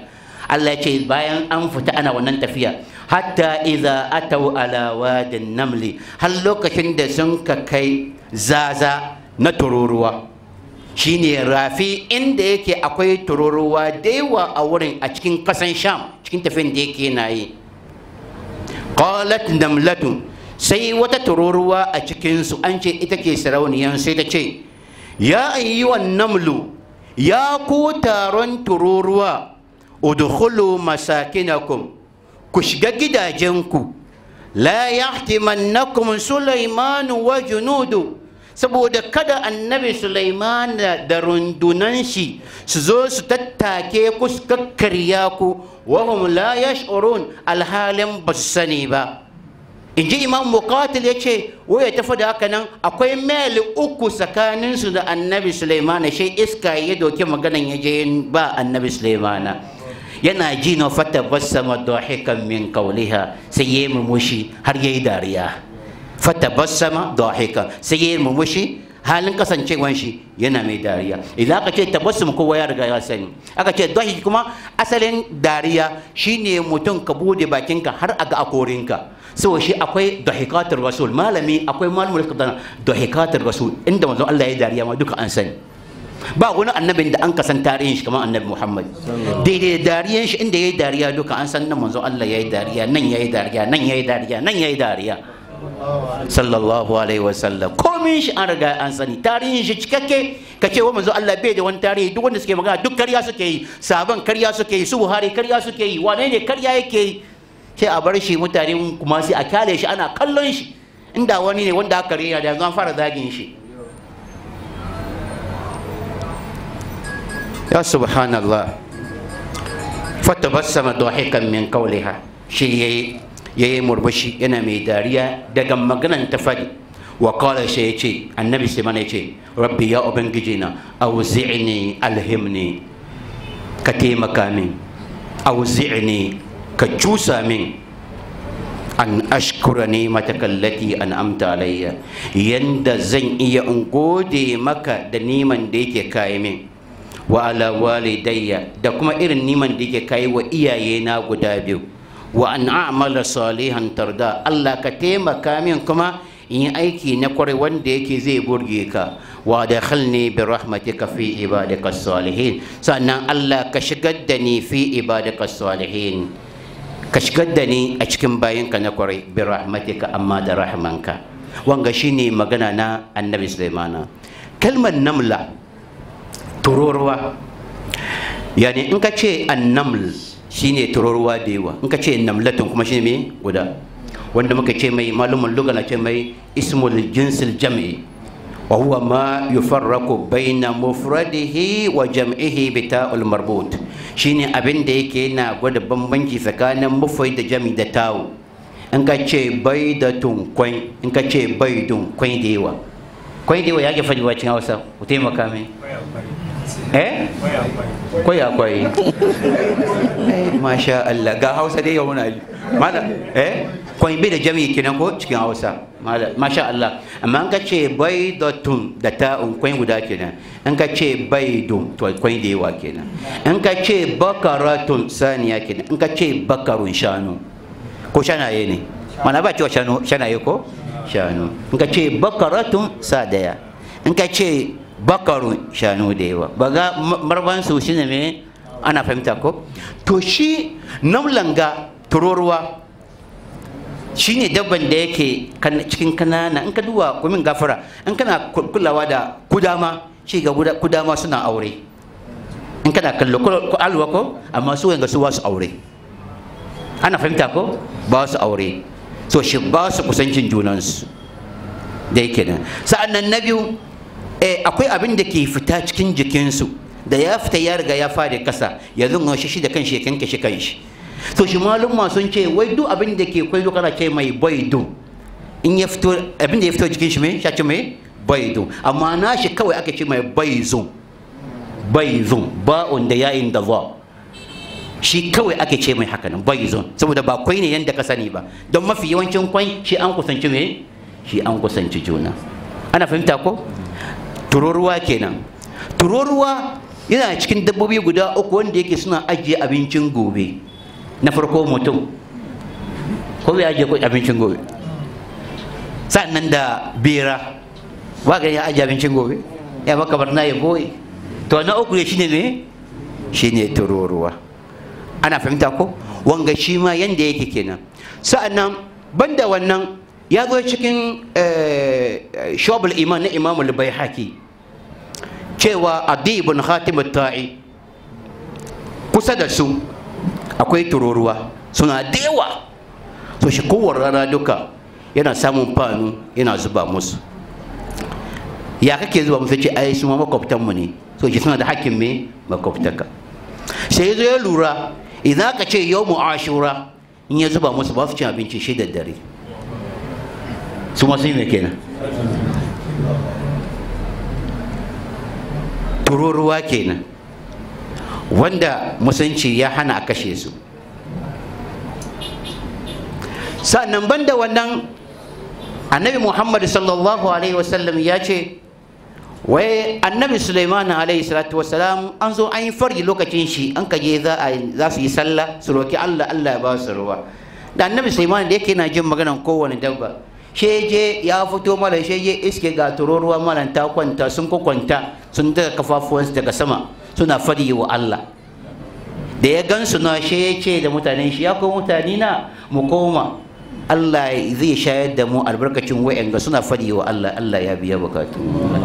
Speaker 1: Allah ya ce bayan an fita ana wannan tafiya hatta idza atau ala wadin namli har lokacin da sun ka kai zaza na tururuwa shine rafi inda yake akwai tururuwa da yawa a wurin a cikin kasan sham cikin tafiyan da yake na yi qalat namlatu sai wata tururuwa a cikinsu an ce ita ke sarauniyan sai ta ce ya ayyuwan namlu ya ku taron tururuwa udkhulu masakinakum ku shiga gidajenku la yahtimannakum sulaiman wa junudu saboda kada annabi sulaiman da rundunan shi su zo su tattake ku su kakkarya ku wahum la yash'urun alhalin ba su sani ba in ji imam muqatil ya ce waya tafi da haka nan akwai mil uku tsakaninsu da annabi sulaimana shi iska ya doki maganan ya je ba annabi sulaimana yana ji na fata bassama dahikan min kauliha sai ya yi murmushi har ya yi dariya fata bassama dahikan sai ya yi murmushi halin kasancewan shi yana mai dariya idan aka ce tabassum kowa ya riga ya sani aka ce dahi kuma asalin dariya shine mutum ka bude bakinka har a ga akorinka saboda shi akwai dahikatul rasul malami akwai malamul qadana dahikatul rasul inda manzon Allah ya dariya ma duka an sani ba wani annabin da an kasan tarihin shi kamar annabi Muhammad daidai dariyan shi inda yayi dariya duka an san nan manzon Allah yayi dariya nan yayi dariya nan yayi dariya nan yayi dariya sallallahu alaihi wasallam komin shi an riga an sani tarihin shi cikakke ka ce wa manzo Allah bai da wani tarihi duk wanda suke magana duk karya suke yi sabon karya suke yi su Buhari karya suke yi wane ne karya yake yi sai a bar shi mutane kuma sai a kyale shi ana kallon shi inda wani ne wanda aka rena da yanzu an fara zagin shi ya subhanallah fatabassama dahikan min qawliha shi yayi yayi murmushi yana mai dariya daga maganan ta fadi wa qala shi yace annabi sai mana yace rabbi ya ubangiji na auzi'ni alhimni ka taimaka min auzi'ni ka cusa min an ashkura ne matakallati an amta alayya yanda zan iya in gode maka da niman da yake kayi min wa ala walidayya da kuma irin niman da yake kayi wa iyaye na guda biyu wa an a'mala salihan tarda Allah ka taimaka min kuma in yi aiki na kwarai wanda yake zai burge ka wa da khalni bi rahmatika fi ibadika salihin sannan Allah ka shigar da ni fi ibadika salihin ka shigar da ni a cikin bayanka na kwarai bi rahmatika amma da rahmanka wanga shine magana na annabi sulaimana kalmar namla tururuwa yani in ka ce annaml shine tururuwa da yawa in ka ce namlatun kuma shine me guda wanda muka ce mai malumin lugana ce mai ismul jinsil jam'i wa huwa ma yufarraku baina mufradihi wa jam'ihi bi ta'ul marbut shine abin da yake yana gwada bambanci tsakanin mufai da jami da tawo in ka ce baidatun kwai in ka ce baidun kwai da yawa kwai da yawa ya ke faɗi wacin hausa ku taimaka mai eh kwai akwai masha Allah ga hausa dai yau muna mala eh kwai bai da jami kenan ko cikin hausa masha Allah amma in ka ce baidatun da ta'un kwai guda kenan in ka ce baidun to kwai da yawa kenan in ka ce bakaratun saniya kenan in ka ce bakarun shanu ko shanaye ne mana ba cewa shanu shanaye ko shanu in ka ce bakaratun sa daya in ka ce bakarun shanu da yawa ba ga marban su shine me ana fahimta ko to shi namlanga tururuwa shine dabban da yake cikin kanana in ka duba kumin gafara in kana kulawa da kudama shi ga kudama suna aure in kana kallo ko alwa ko amma su yanga su ba su aure ana fahimta ko ba su aure so shi ba su kusancin junansu da yake nan sa'an nan na biyu akwai abin da ke fita cikin jikinsu da ya fita ya riga ya fara kasa yanzu shi shi da kanshi ya kanke shi kanshi to shi malumma sun ce wai duk abin da ke kwai kana ce mai baidu in ya fito abin da ya fito jikin shi mai shi ce mai baidu amma na shi kawai aka ce mai baizu baizu ba'un da yayin da za shi kawai ake ce mai haka nan baizun saboda ba kwai ne yanda ka sani ba don mafi yawancin kwai shi an kusanci me shi an kusanci juna ana fahimta ko tururuwa kenan tururuwa yana cikin dabbobi guda uku wanda yake suna ajiye abincin gobe na farko mutum ko bai ajiye abincin gobe sannan da bera ba ga ya ajiye abincin gobe ya baka barna ya goyi to na uku ne shine ne shine tururuwa ana fahimta ko wanga shi ma yanda yake kenan sa'annan banda wannan ya zo cikin shobul iman na imam al-baihaqi cewa adi ibn khatim tai kusa da su akwai tururuwa suna da yawa so shi kowar rana duka yana samun fanu yana zuba musu ya kake zuba musu ce ai su ma makwabtanmu ne so shi suna da hakkin me makwabtaka sai ya zo ya lura idan ka ce yau mu ashura in ya zuba musu ba su cin abinci shi da dare su masu yi mai kenan tururuwa kenan wanda musulunci ya hana a kashe su sa'annan banda wannan annabi muhammad sallallahu alaihi wasallam ya ce wai annabi suleiman alaihi salatu wasalam an zo an yi fari lokacin shi an kaje za su yi sallah su roki allah allah ya ba su ruwa da annabi suleiman da yake na jin maganan kowane dabba sheje ya fito mala sheje iske ga tururuwa mala ta kwanta sun kwanta sun daga kafafuwansu daga sama suna fadi wa allah da ya gansu na she ya ce da mutanen shi ya ko mutane na mu koma Allah zai shayar da mu albarkacin wa'anga suna fadi wa Allah Allah ya biya bukatu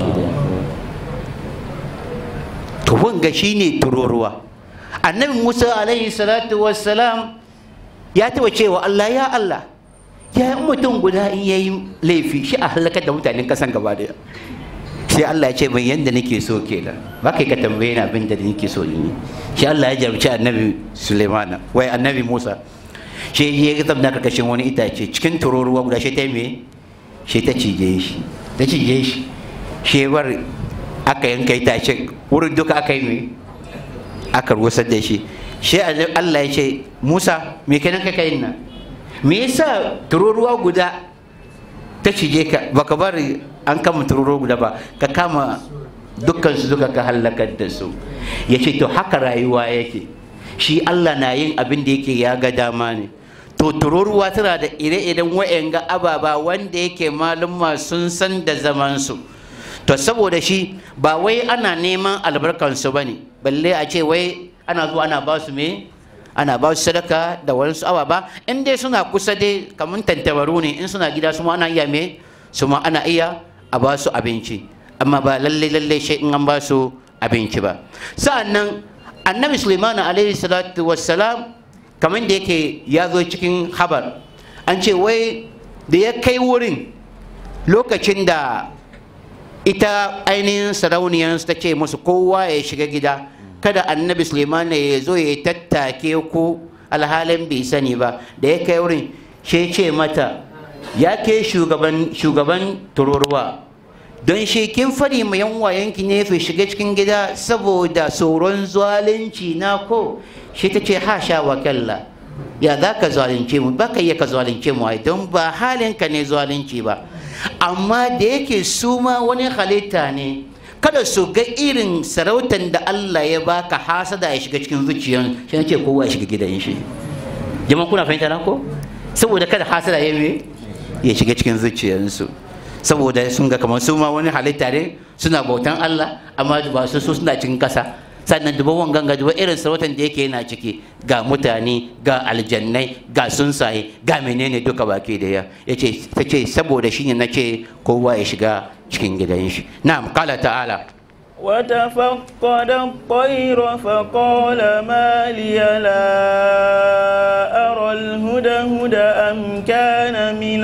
Speaker 1: to wanga shine tururuwa annabi Musa alaihi salatu wassalam ya taba cewa Allah ya Allah ya mutum guda in yayi laifi shi a halakar da mutanen kasan gaba daya sai Allah ya ce mai yanda nake so kenan ba kai ka tambaye ni abin da nake so in yi shi Allah ya jarumci annabi Sulaimana wai annabi Musa shi ya ga zamna karkashin wani itace cikin tururuwa guda shi ta me shi ta cije shi ta cije shi shi bar aka yanka itace wurin duka aka yi me aka rusar da shi shi Allah ya ce Musa me kenan ka kai nan me yasa tururuwa guda ta cije ka baka bari an kama tururuwa guda ba ka kama dukkan su duka ka halakar da su ya ce to haka rayuwa yake shi Allah na yin abin da yake ya ga dama ne to tururuwa tana da ire-iren wa'yanga ababa wanda yake malumma sun san da zamansu to saboda shi ba wai ana neman albarkansu ba ne balle a ce wai ana zuwa ana ba su me ana ba su sadaka da wasu ababa in dai suna kusa dai kamar tantabaru ne in suna gida su ma ana iya me su ma ana iya a ba su abinci amma ba lalle lalle shi in an ba su abinci ba sa'annan annabi suleiman alaihi salatu wassalam kamar da yake ya zo cikin habar an ce wai da ya kai wurin lokacin da ita ainihin sarauniyar ta ce musu kowa ya shiga gida kada annabi suleiman ya zo ya tattake ku alhalin bai sani ba da ya kai wurin shi ce mata ya ke shugaban tururuwa don shi kin fari ma yan wayanki ne fi shiga cikin gida saboda tsoron zalunci na ko shi ta ce ha sha wa kalla ya za ka zalunce mu ba ka iya ka zalunce mu ai don ba halinka ne zalunci ba amma da yake su ma wani halitta ne kada su ga irin sarautar da Allah ya baka hasada ya shiga cikin zuciyan shi ce kowa ya shiga gidan shi jama'a kuna fahimta na ko saboda kada hasada ya ya shiga cikin zuciyarsu saboda sun ga kamar su ma wani halitta ne suna bautan Allah amma ba su su suna cikin kasa sannan duba wangan ga duba irin sarautar da yake yana ciki ga mutane ga aljannai ga sunsaye ga menene duka baki da ya yace ta ce saboda shine nace kowa ya shiga cikin gidan shi na'am qala ta'ala
Speaker 2: وتفقد الطير فقال ما لي لا أرى الهدهد أم كان من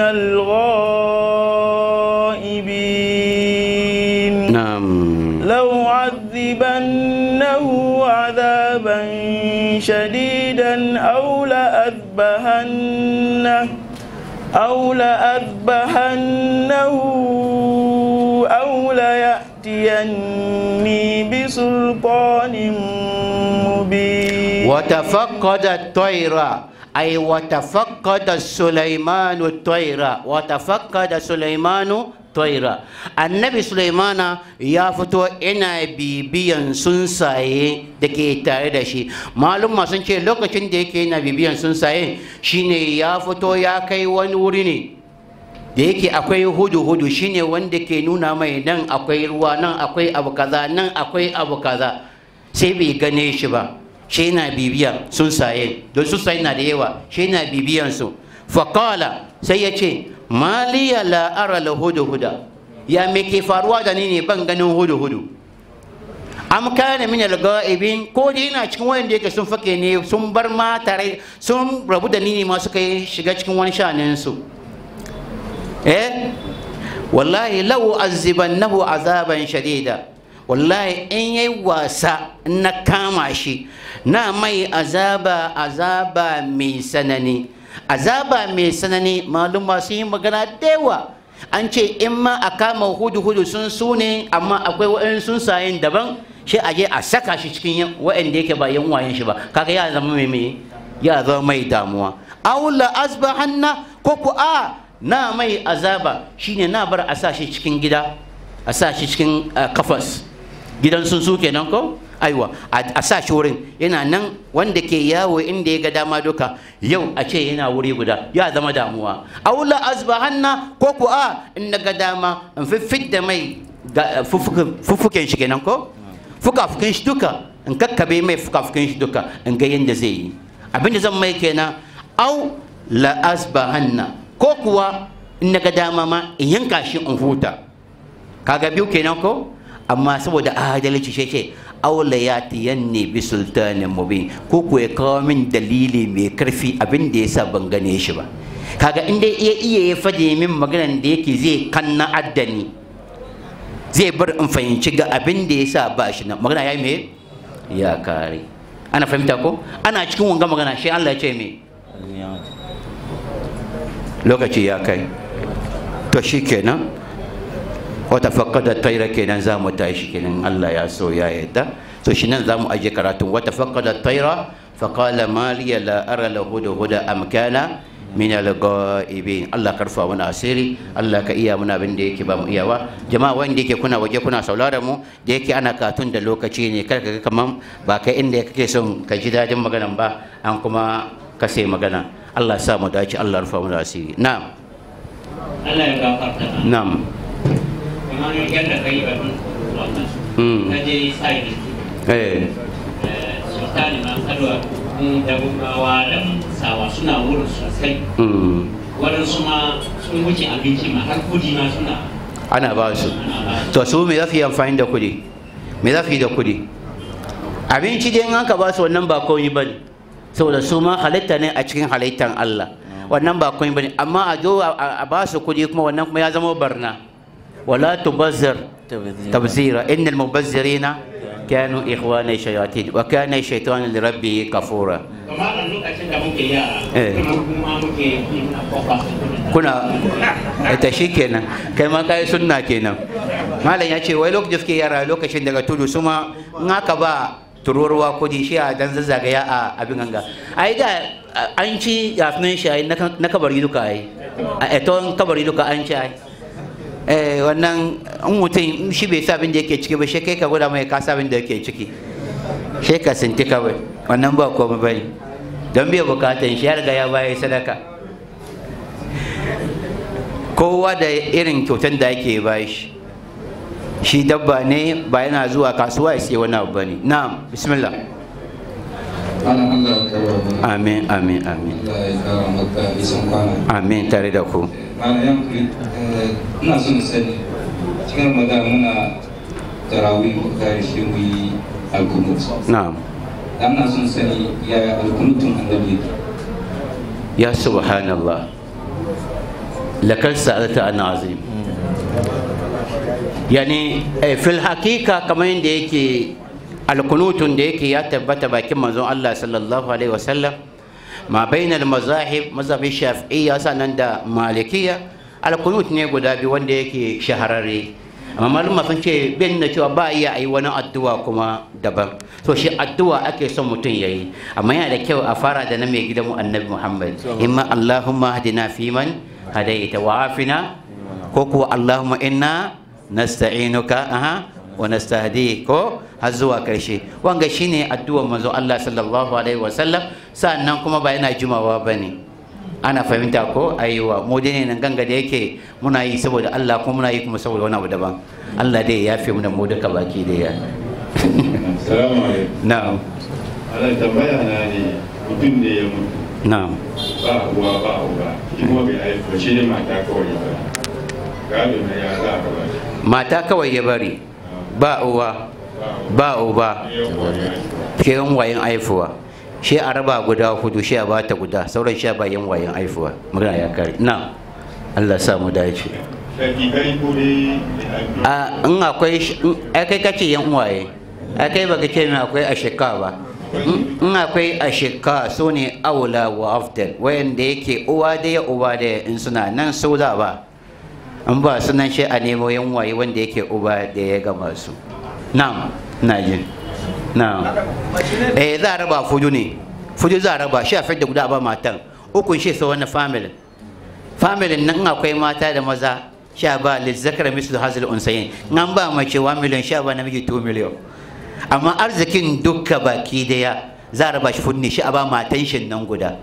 Speaker 2: الغائبين
Speaker 1: na'am
Speaker 2: لو عذبنه عذابا شديدا أو لأذبحنه أو لأذبحنه أو ليأتيني بسلطان مبين
Speaker 1: وتفقد الطير أي وتفقد سليمان الطير وتفقد سليمان taira annabi sulaimana ya fito ina bibiyan sunsaye da ke tare da shi malumma sun ce lokacin da yake yana bibiyan sunsaye shine ya fito ya kai wani wuri ne da yake akwai hudu-hudu shine wanda ke nuna mai nan akwai ruwa nan akwai abu kaza nan akwai abu kaza sai bai gane shi ba shi yana bibiya sunsaye don sunsaye na da yawa shi yana bibiyan su faƙala sai ya ce maliya la'ara la hudu-huda ya me ke faruwa da ni ne ban ganin hudu-hudu am kana min al-ga'ibin ko dai yana cikin wanda yake sun fake ne sun bar ma tare sun rabu da ni ne ma suka yi shiga cikin wani shanin su eh wallahi law azibannahu azaban shadida wallahi in yayi wasa na kama shi na mai azaba azaba mai sanani azaba mai sanani maluma sun yi magana da yawa an ce in ma a kama hudu hudu sun su ne amma akwai wa'in sun sayin daban shi a je a saka shi cikin wa'anda yake ba yan wayan shi ba kaga ya zama mai mai ya zama mai damuwa aula asbahanna ko ku a na mai azaba shine na bar a sa shi cikin gida a sa shi cikin kafas gidan sun su kenan ko aiwa a sa shi wurin yana nan wanda ke yawo inda ya ga dama duka yau a ce yana wuri guda ya zama damuwa aula azbahanna ko ku a in ga dama in fiffit da mai fuffuken shi kenan ko fukafukin shi duka in kakkabe mai fukafukin shi duka in ga yadda zai yi abinda zan mai kenan au la azbahanna ko kuwa in ga dama ma in yanka shi in huta kaga biyu kenan ko amma saboda adalci shi ce aula ya tiyanne bi sultanin mubin ko ko ya kawo min dalili mai karfi abin da yasa ban gane shi ba kaga in dai iya iya ya fade min maganan da yake zai kanna addani zai bar in fahimci ga abin da yasa ba shi nan magana ya me ya kare ana fahimta ko ana cikin wanga magana shi Allah ya ce me lokaci ya kai to shikenan wata fakkada taira kenan za mu tashi kenan Allah ya so ya yadda to shi nan za mu aje karatun wata fakkada taira faƙala maliya la ara la huda huda amkana min al-ghaibin Allah karfa mana asiri Allah ka iya muna abin da yake ba mu iyawa jama'a wanda yake kuna waje kuna sauraron mu da yake ana katun da lokaci ne kar ka ga kaman ba kai inda kake son ka ji dadin maganan ba an kuma ka sai magana Allah sa mu dace Allah rufa mana asiri na'am
Speaker 3: Allah ya gafarta
Speaker 1: na'am
Speaker 3: kamar yadda kai batun wannan
Speaker 1: Mm.
Speaker 3: na je sai
Speaker 1: eh
Speaker 3: sultani ma kalwa da gumawa da sawa suna wurin sosai
Speaker 1: mm.
Speaker 3: waɗansu ma sun wuce abinci ma har kudi ma suna
Speaker 1: ana ba su
Speaker 3: ana ba
Speaker 1: to su me za su yi amfani da kuɗi me za su yi da kuɗi abinci dai in aka ba su wannan ba komai ba ne saboda su ma halitta ne a cikin halittar Allah wannan ba komai ba ne amma a zo a a ba su kuɗi kuma wannan kuma ya zama barna wala tubazzir tabzira innal mubazzirina kanu ikhwana shayatin wa kana shaytanu li rabbih kafura
Speaker 3: kamar a lokacin da muke yara
Speaker 1: Eh.
Speaker 3: kuma kuma muke yi na kofa su kudi
Speaker 1: kuna ita shi kenan kai ma kai sunna kenan malam ya ce wai lokacin da suke yara lokacin daga tudu su ma in aka ba tururuwa kudi shi a dan zazzagaya a abin ganga ai da an ci yasunan shi ai na kan- na kabari duka ai a eton kabari duka an ci ai eh wannan in mutum shi bai sa abin da yake ciki ba shi kai ka gwada mai ka sa abin da yake ciki shi ka sinti kawai wannan ba komai bane don bai bukatan shi ya riga ya bayar sadaka kowa da irin kyautan da ake bashi shi dabba ne ba yana zuwa kasuwa ya siya wani abu ba ne na'am bismillah
Speaker 4: Malam Allah ya karba mu.
Speaker 1: amin amin amin
Speaker 4: Allah ya kara maka nisan kwana.
Speaker 1: amin tare da ku
Speaker 4: Malam yan kuri, eh, ina son sani cikin Ramadan muna tarawih muka kare shi mu yi alkunut.
Speaker 1: na'am
Speaker 4: Dan ina son sani yaya alkunutun annabi yake.
Speaker 1: ya subhanallah lakar sa'alta an azim yani eh, fil hakika kamar yadda yake alkunutun da yake ya tabbata bakin manzon Allah sallallahu alaihi wasallam ma bainal mazahib mazhabin shafi'iyya sanan da malikiya alkunut ne guda biyu wanda yake shahararre amma malama sun ce bin na cewa ba iya yi wani addu'a kuma daban so shi addu'a ake son mutum ya yi amma yana da kyau a fara da na mai gidanmu annabi muhammad imma allahumma hadina fiman hadaita wa afina ko kuwa Allahumma inna nasta'inuka aha wa nastahdi ko har zuwa karshe wanga shine addu'ar manzo Allah sallallahu alaihi wasallam sannan kuma ba yana jimawa bane ana fahimta ko aiwa mu dai ne nan ganga da yake muna yi saboda Allah kuma muna yi kuma saboda wani abu daban Allah dai ya fi mu da mu duka baki da ya
Speaker 5: Salamu alaikum.
Speaker 1: na'am
Speaker 5: Ana tambaya na ne mutum ne ya mutu
Speaker 1: na'am
Speaker 5: ba uwa ba uba shi kuma bai haifu ba shi ne mata kawai ya bari. Gado na ya za a raba shi.
Speaker 1: mata kawai ya bari ba uwa ba uba
Speaker 5: Ya kuwa ya haifu.
Speaker 1: ke yan wayan aifuwa shi a raba guda hudu shi a bata guda sauran shi a ba yan wayan aifuwa magana ya kare na Allah sa mu dace
Speaker 5: Shakikai ko dai mai haifu.
Speaker 1: a in akwai sh- in- ai kai kace yan waye ai kai baka ce min akwai ashika ba in in akwai ashika su ne aula wa afdal wayanda yake uwa da ya uba da in suna nan su za ba in ba sunan shi a nemo yan waye wanda yake uba da ya gama su na'am na jin na'am eh za a raba fudu ne fudu za a raba shi a fidda guda a ba matan ukun shi sa wani family family nan in akwai mata da maza sha ba lizzakar mislu hazil unsayin nan ba mace 1 million sha ba namiji 2 million amma arzikin dukka baki daya za a raba shi funni shi a ba matan shi nan guda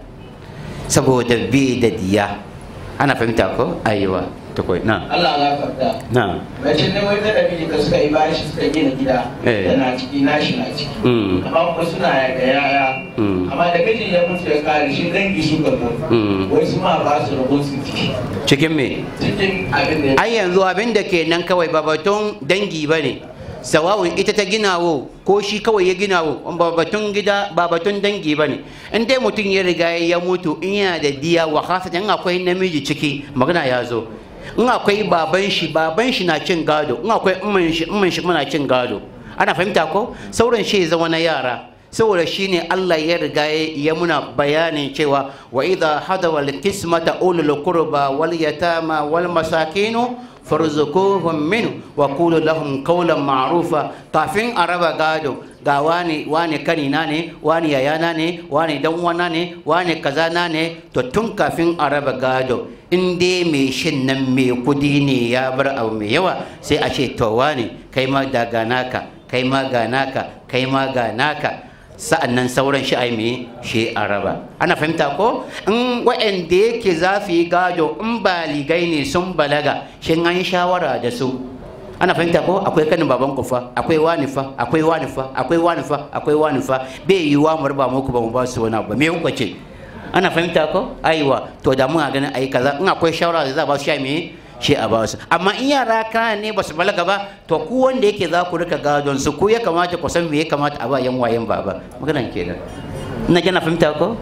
Speaker 1: saboda bi da diya ana fahimta ko ayiwa tukwai na
Speaker 6: Allah ya farta
Speaker 1: na
Speaker 6: mace ne wai da miji ka suka yi bashi suka gina gida
Speaker 1: Eh.
Speaker 6: tana ciki nashi na ciki
Speaker 1: Mm.
Speaker 6: amma kuma suna da yaya
Speaker 1: Mm.
Speaker 6: amma da mijin ya mutu ya kare shi dangi suka zo
Speaker 1: Mm.
Speaker 6: wai su ma ba su rabon su ciki
Speaker 1: cikin me
Speaker 6: cikin abin da ya
Speaker 1: ai yanzu abin da ke nan kawai ba batun dangi ba ne sawawun ita ta ginawo ko shi kawai ya ginawo ba batun gida ba batun dangi ba ne in dai mutum ya riga ya mutu in yana da diya wa khasatan in akwai namiji ciki magana ya zo in akwai baban shi baban shi na cin gado in akwai umman shi umman shi kuma na cin gado ana fahimta ko sauran shi ya zama na yara saboda shine Allah ya riga ya muna bayanin cewa wa idha hadawa al-qismata ulul qurba wal yatama wal masakinu farzuquhum min wa qulu lahum qawlan ma'rufa kafin a raba gado ga wani wani kanina ne wani yayana ne wani dan uwana ne wani kazana ne to tun kafin a raba gado in dai mai shin nan mai kudi ne ya bar abu mai yawa sai a ce to wani kai ma daga naka kai ma ga naka kai ma ga naka sa'an nan sauran shi ai me shi a raba ana fahimta ko in wa'anda yake za su yi gado in baligai ne sun balaga shin an yi shawara da su ana fahimta ko akwai kanin baban ku fa akwai wani fa akwai wani fa akwai wani fa akwai wani fa bai yi wa mu raba muku ba mu ba su wani abu ba me kuka ce ana fahimta ko aiwa to da muna ganin ayi kaza in akwai shawara da za a ba su shi me shi a ba su amma in yara kana ne ba su balaga ba to ku wanda yake za ku rika gadon su ku ya kamata ku san me ya kamata a ba yan wayen baba maganan kenan ina gana fahimta ko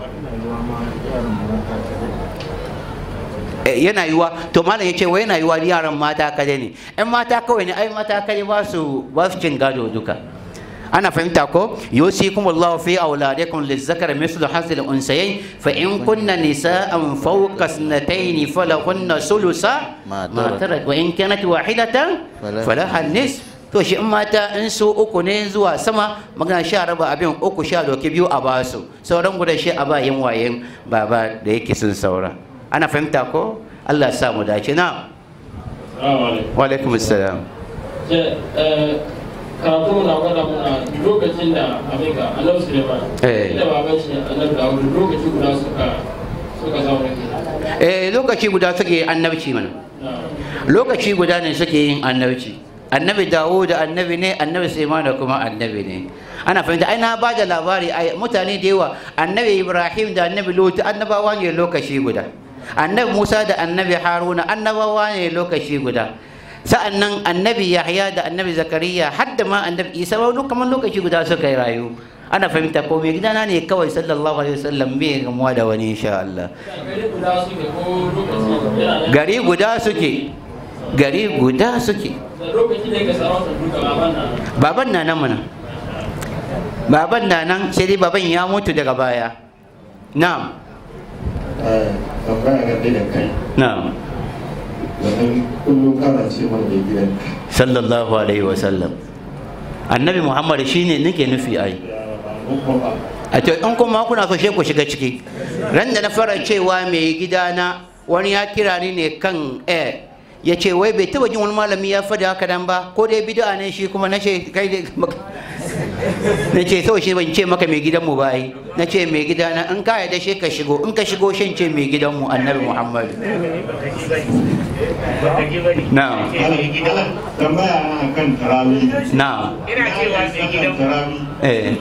Speaker 1: Eh, yana yiwa to malam ya ce wai yana yiwa yaran mata kare ne yan mata kawai ne ai mata kare ba su ba su cin gado duka ana fahimta ko yusikum Allahu fi auladikum lizzakari mislu hasil unsayayn fa in kunna nisa'an fawqa sanatayn falahunna sulusa
Speaker 2: Ma
Speaker 1: ma
Speaker 2: tarak.
Speaker 1: tarak wa in kanat wahidatan
Speaker 2: Falaha
Speaker 1: falaha nis to shi in mata in su uku ne zuwa sama magana sha raba abin uku sha doki biyu a basu sauran guda shi a bayin wayen baba da yake sun saura ana fahimta ko Allah ya sa mu dace na
Speaker 3: Assalamu alaikum.
Speaker 1: wa alaikum assalam
Speaker 3: Ce, eh, karatu na gwada muna lokacin da abin ga annabi Suleiman
Speaker 1: Eh.
Speaker 3: da baban shi annabi Dawud lokaci guda suka suka zauna kenan.
Speaker 1: eh lokaci guda suke annabci mana
Speaker 3: Na.
Speaker 1: lokaci guda ne suke yin annabci annabi dawo da annabi ne annabi sulaiman da kuma annabi ne ana fahimta ai na ba da labari ai mutane da yawa annabi ibrahim da annabi lut annabawa ne lokaci guda annabi musa da annabi haruna annabawa ne lokaci guda sa'annan annabi yahya da annabi zakariya har da ma annabi isa ba duk kamar lokaci guda suka yi rayu ana fahimta ko mai gidana ne kawai sallallahu alaihi wasallam bai gamuwa da wani insha Allah
Speaker 3: Gari guda suke ko lokaci yana nan.
Speaker 1: gari guda suke gari guda suke
Speaker 3: Da lokaci ne ka sarauta duka baban na.
Speaker 1: baban na nan mana baban na nan sai dai baban ya mutu daga baya na'am
Speaker 7: tambaya game da kai
Speaker 1: na'am
Speaker 7: domin kullum kana ce mana da gidan
Speaker 1: sallallahu alaihi wasallam annabi muhammad shine nake nufi ai
Speaker 7: kuma
Speaker 1: a to in kuma kuna so sai ku shiga ciki ran da na fara cewa mai gidana wani ya kira ni ne kan eh ya ce wai bai taba jin wani malami ya faɗi haka nan ba ko dai bid'a ne shi kuma na ce kai dai na ce sau shi ban ce maka mai gidanmu ba yi na ce mai gidana in ka yarda shi ka shigo in ka shigo shin ce mai gidanmu annabi muhammadu na
Speaker 7: tambaya na kan tarawih
Speaker 1: na
Speaker 3: ina cewa mai gidan
Speaker 7: tarawih
Speaker 1: eh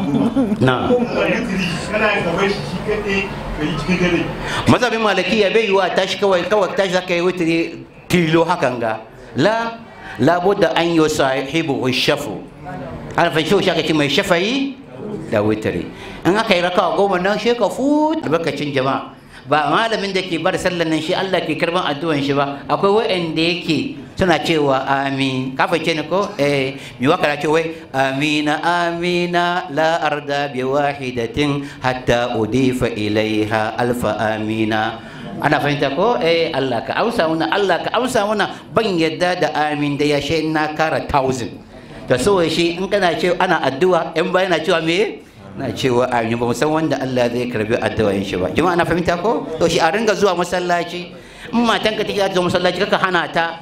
Speaker 1: na
Speaker 7: kana yin gaban shi shi kaɗai ka yi cikin dare
Speaker 1: mazhabin malikiya bai yiwa tashi kawai kawai tashi zaka yi wutiri tilo hakan ga la labudda an yi sahibu shafu ana fahimci shi aka ce mai shafayi da wutiri in aka yi raka goma nan shi ka fut albarkacin jama'a ba malamin da ke bar sallan nan shi Allah ke karban addu'an shi ba akwai wa'anda yake suna cewa amin ka fahimce ni ko eh mi waka na ce wai amina amina la arda bi wahidatin hatta udifa ilaiha alfa amina ana fahimta ko eh Allah ka amsa muna Allah ka amsa muna ban yadda da amin da ya she na kara thousand to so shi in kana ce ana addu'a in ba yana cewa me na cewa amin ba mu san wanda Allah zai karbi addu'o'in shi ba jama'a na fahimta ko to shi a ringa zuwa masallaci in matanka take za ta zo masallaci kaka hana ta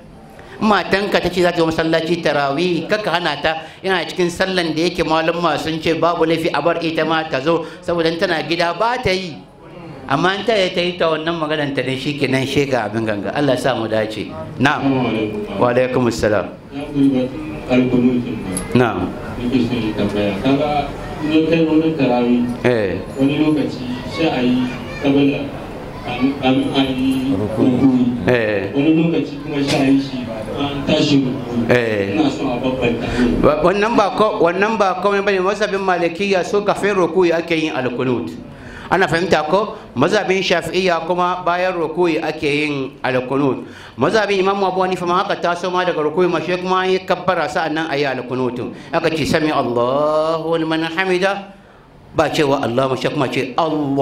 Speaker 1: matanka ta ce za ta zo masallaci tarawih kaka hana ta yana cikin sallan da yake malumma sun ce babu laifi a bar ita ma ta zo saboda tana gida ba ta yi amma in ta yi ta yi ta wannan maganar ta ne shi kenan shega abin ganga Allah ya sa mu dace na'am wa alaikum assalam
Speaker 5: ya kuri batun alkunutun
Speaker 1: na'am
Speaker 5: da nake so yi tambaya kaga in kai wani tarawih
Speaker 1: eh
Speaker 5: wani lokaci sai a yi kabila an a yi rukuni
Speaker 1: eh
Speaker 5: wani lokaci kuma sai a yi shi an tashi rukuni
Speaker 1: Eh.
Speaker 5: ina so a babbanta ne
Speaker 1: Ba- wannan ba ko wannan ba komai bane mazhabin malikiya so kafin rukuyi ake yin alkunut ana fahimta ko mazhabin shafi'iyya kuma bayan rukuyi ake yin alkunut mazhabin imam abu hanifa ma haka taso ma daga rukuyi ma shi kuma yi kabbara sa'annan ayi alkunutun aka ce sami Allahu liman hamida ba cewa Allah shi kuma ce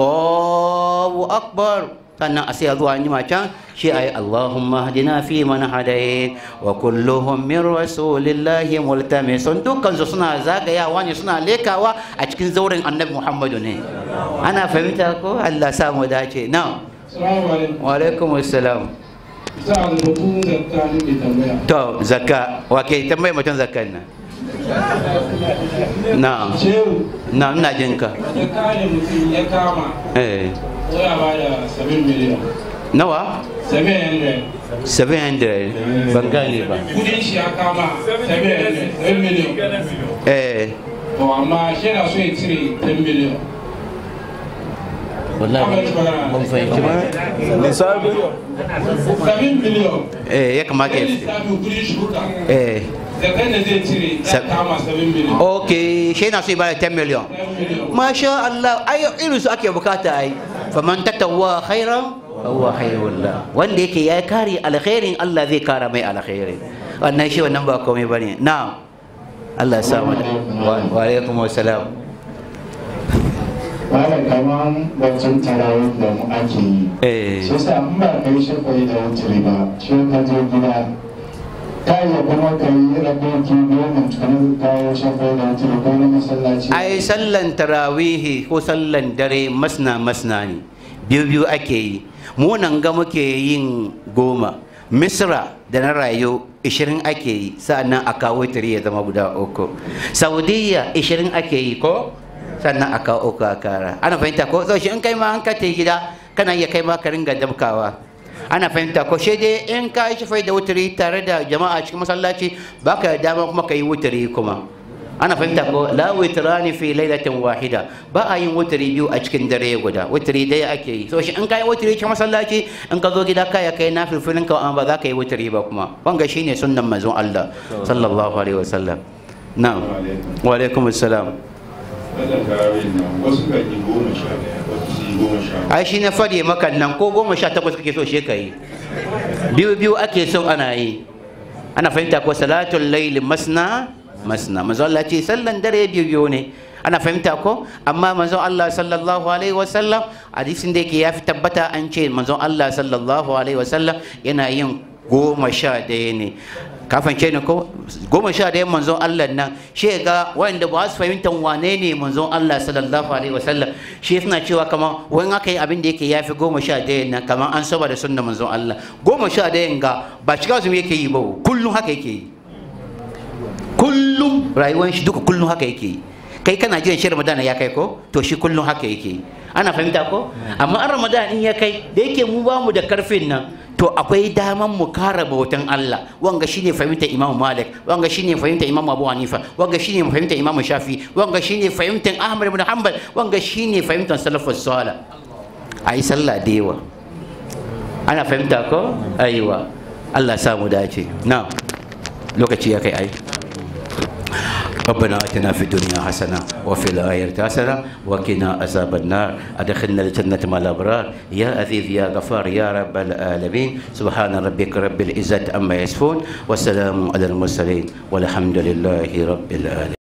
Speaker 1: Allahu akbar sannan a sai zuwa anjima can shi ayi Allahumma hadina fi man hadayt wa kulluhum min rasulillahi multamisun dukkan su suna zagayawa ne suna lekawa a cikin zauren annabi Muhammadu ne ana fahimta ko Allah sa mu dace na
Speaker 5: salamu alaikum
Speaker 1: wa alaikum assalam
Speaker 5: za a mutum zakka nake tambaya
Speaker 1: to zakka wa ke tambaye mutum zakkan nan na
Speaker 5: shehu
Speaker 1: na ina jin ka
Speaker 5: zakka ne mutum ya kama
Speaker 1: eh
Speaker 5: ya ba da 7 miliyan
Speaker 1: nawa
Speaker 5: 700
Speaker 1: 700 ban gane ba
Speaker 5: kudin shi ya kama 700 7 miliyan
Speaker 1: eh
Speaker 5: to amma shi na so ya cire 10 miliyan
Speaker 1: wallahi ban fahimci ba
Speaker 2: lissafi
Speaker 5: 7 miliyan
Speaker 1: eh ya kamata ya
Speaker 5: kai
Speaker 1: fi
Speaker 5: lissafi kudin shi duka
Speaker 1: eh
Speaker 5: zakkan da zai cire ya
Speaker 1: Sa-
Speaker 5: kama 7 miliyan
Speaker 1: ok shi na so ya bada 10 million
Speaker 5: 10 miliyan
Speaker 1: masha Allah ai irin su ake bukata ai faman tatawwa khairan huwa khairul la wanda yake ya kare alkhairin Allah zai kara mai alkhairi wannan shi wannan ba komai bane na'am Allah ya sa mu da wa wa alaikum assalam
Speaker 7: Malam kaman wancan tarawih da mu ake yi.
Speaker 1: eh
Speaker 7: Shi yasa in ba ka yi shafa'i da wuturi ba, shi ka je gida. Ka iya kuma ka yi raboki goma tukuna ka kawo shafa'i da wuturi ko na masallaci.
Speaker 1: ai sallan tarawihi ko sallan dare masna masna ne biyu biyu ake yi mu nan ga muke yin goma misra da na rayu ishirin ake yi sa'annan a kawo tiri ya zama guda uku saudiya ishirin ake yi ko sannan a kawo uku a kara ana fahimta ko so shi in kai ma an ka tai gida kana iya kai ma ka ringa dabkawa ana fahimta ko shi dai in ka yi shafai da wuturi tare da jama'a cikin masallaci baka da dama kuma ka yi wuturi kuma ana fahimta ko la witrani fi lailatin wahida ba a yin wutri biyu a cikin dare guda wutri daya ake yi so shi in kai wutri cikin masallaci in ka zo gida kaya kai na filfilin ka amma ba za ka yi wutri ba kuma wanga shine sunnan manzon Allah sallallahu alaihi wasallam na'am wa alaikum assalam
Speaker 5: Sallar tarawih nan wasu kan yi goma sha ɗaya wasu su yi goma sha
Speaker 1: ai shi na fadi maka nan ko goma sha takwas kake so shi ka yi biyu biyu ake son ana yi ana fahimta ko salatul layli masna masna manzo Allah ce sallan dare biyu biyu ne ana fahimta ko amma manzo Allah sallallahu alaihi wasallam hadisin da yake ya fi tabbata an ce manzo Allah sallallahu alaihi wasallam yana yin goma sha daya ne kafin ce ne ko goma sha ɗayan manzon Allah nan shi ga wanda ba su fahimtar wane ne manzon Allah sallallahu alaihi wasallam shi suna cewa kamar wani aka yi abin da yake yafi goma sha ɗayan nan kamar an saba da sunna manzon Allah goma sha ɗayan ga ba shiga su yake yi ba kullum haka yake yi kullum rayuwar shi duka kullum haka yake yi kai kana jiran shi ramadana ya kai ko to shi kullum haka yake yi ana fahimta ko amma an ramadan in ya kai da yake mu ba mu da karfin nan to akwai daman mu kara bautan Allah wanga shine fahimta Imam Malik wanga shine fahimta Imam Abu Hanifa wanga shine fahimta Imam Shafi wanga shine fahimtar Ahmad ibn Hanbal wanga shine fahimtar salafus salih ayi sallah da yawa ana fahimta ko aiwa Allah ya samu dace na lokaci ya kai ai ربنا اتنا في الدنيا حسنه وفي الاخره حسنه وقنا عذاب النار ادخلنا الجنه مع الابرار يا عزيز يا غفار يا رب العالمين سبحان ربك رب العزه عما يصفون والسلام على المرسلين والحمد لله رب العالمين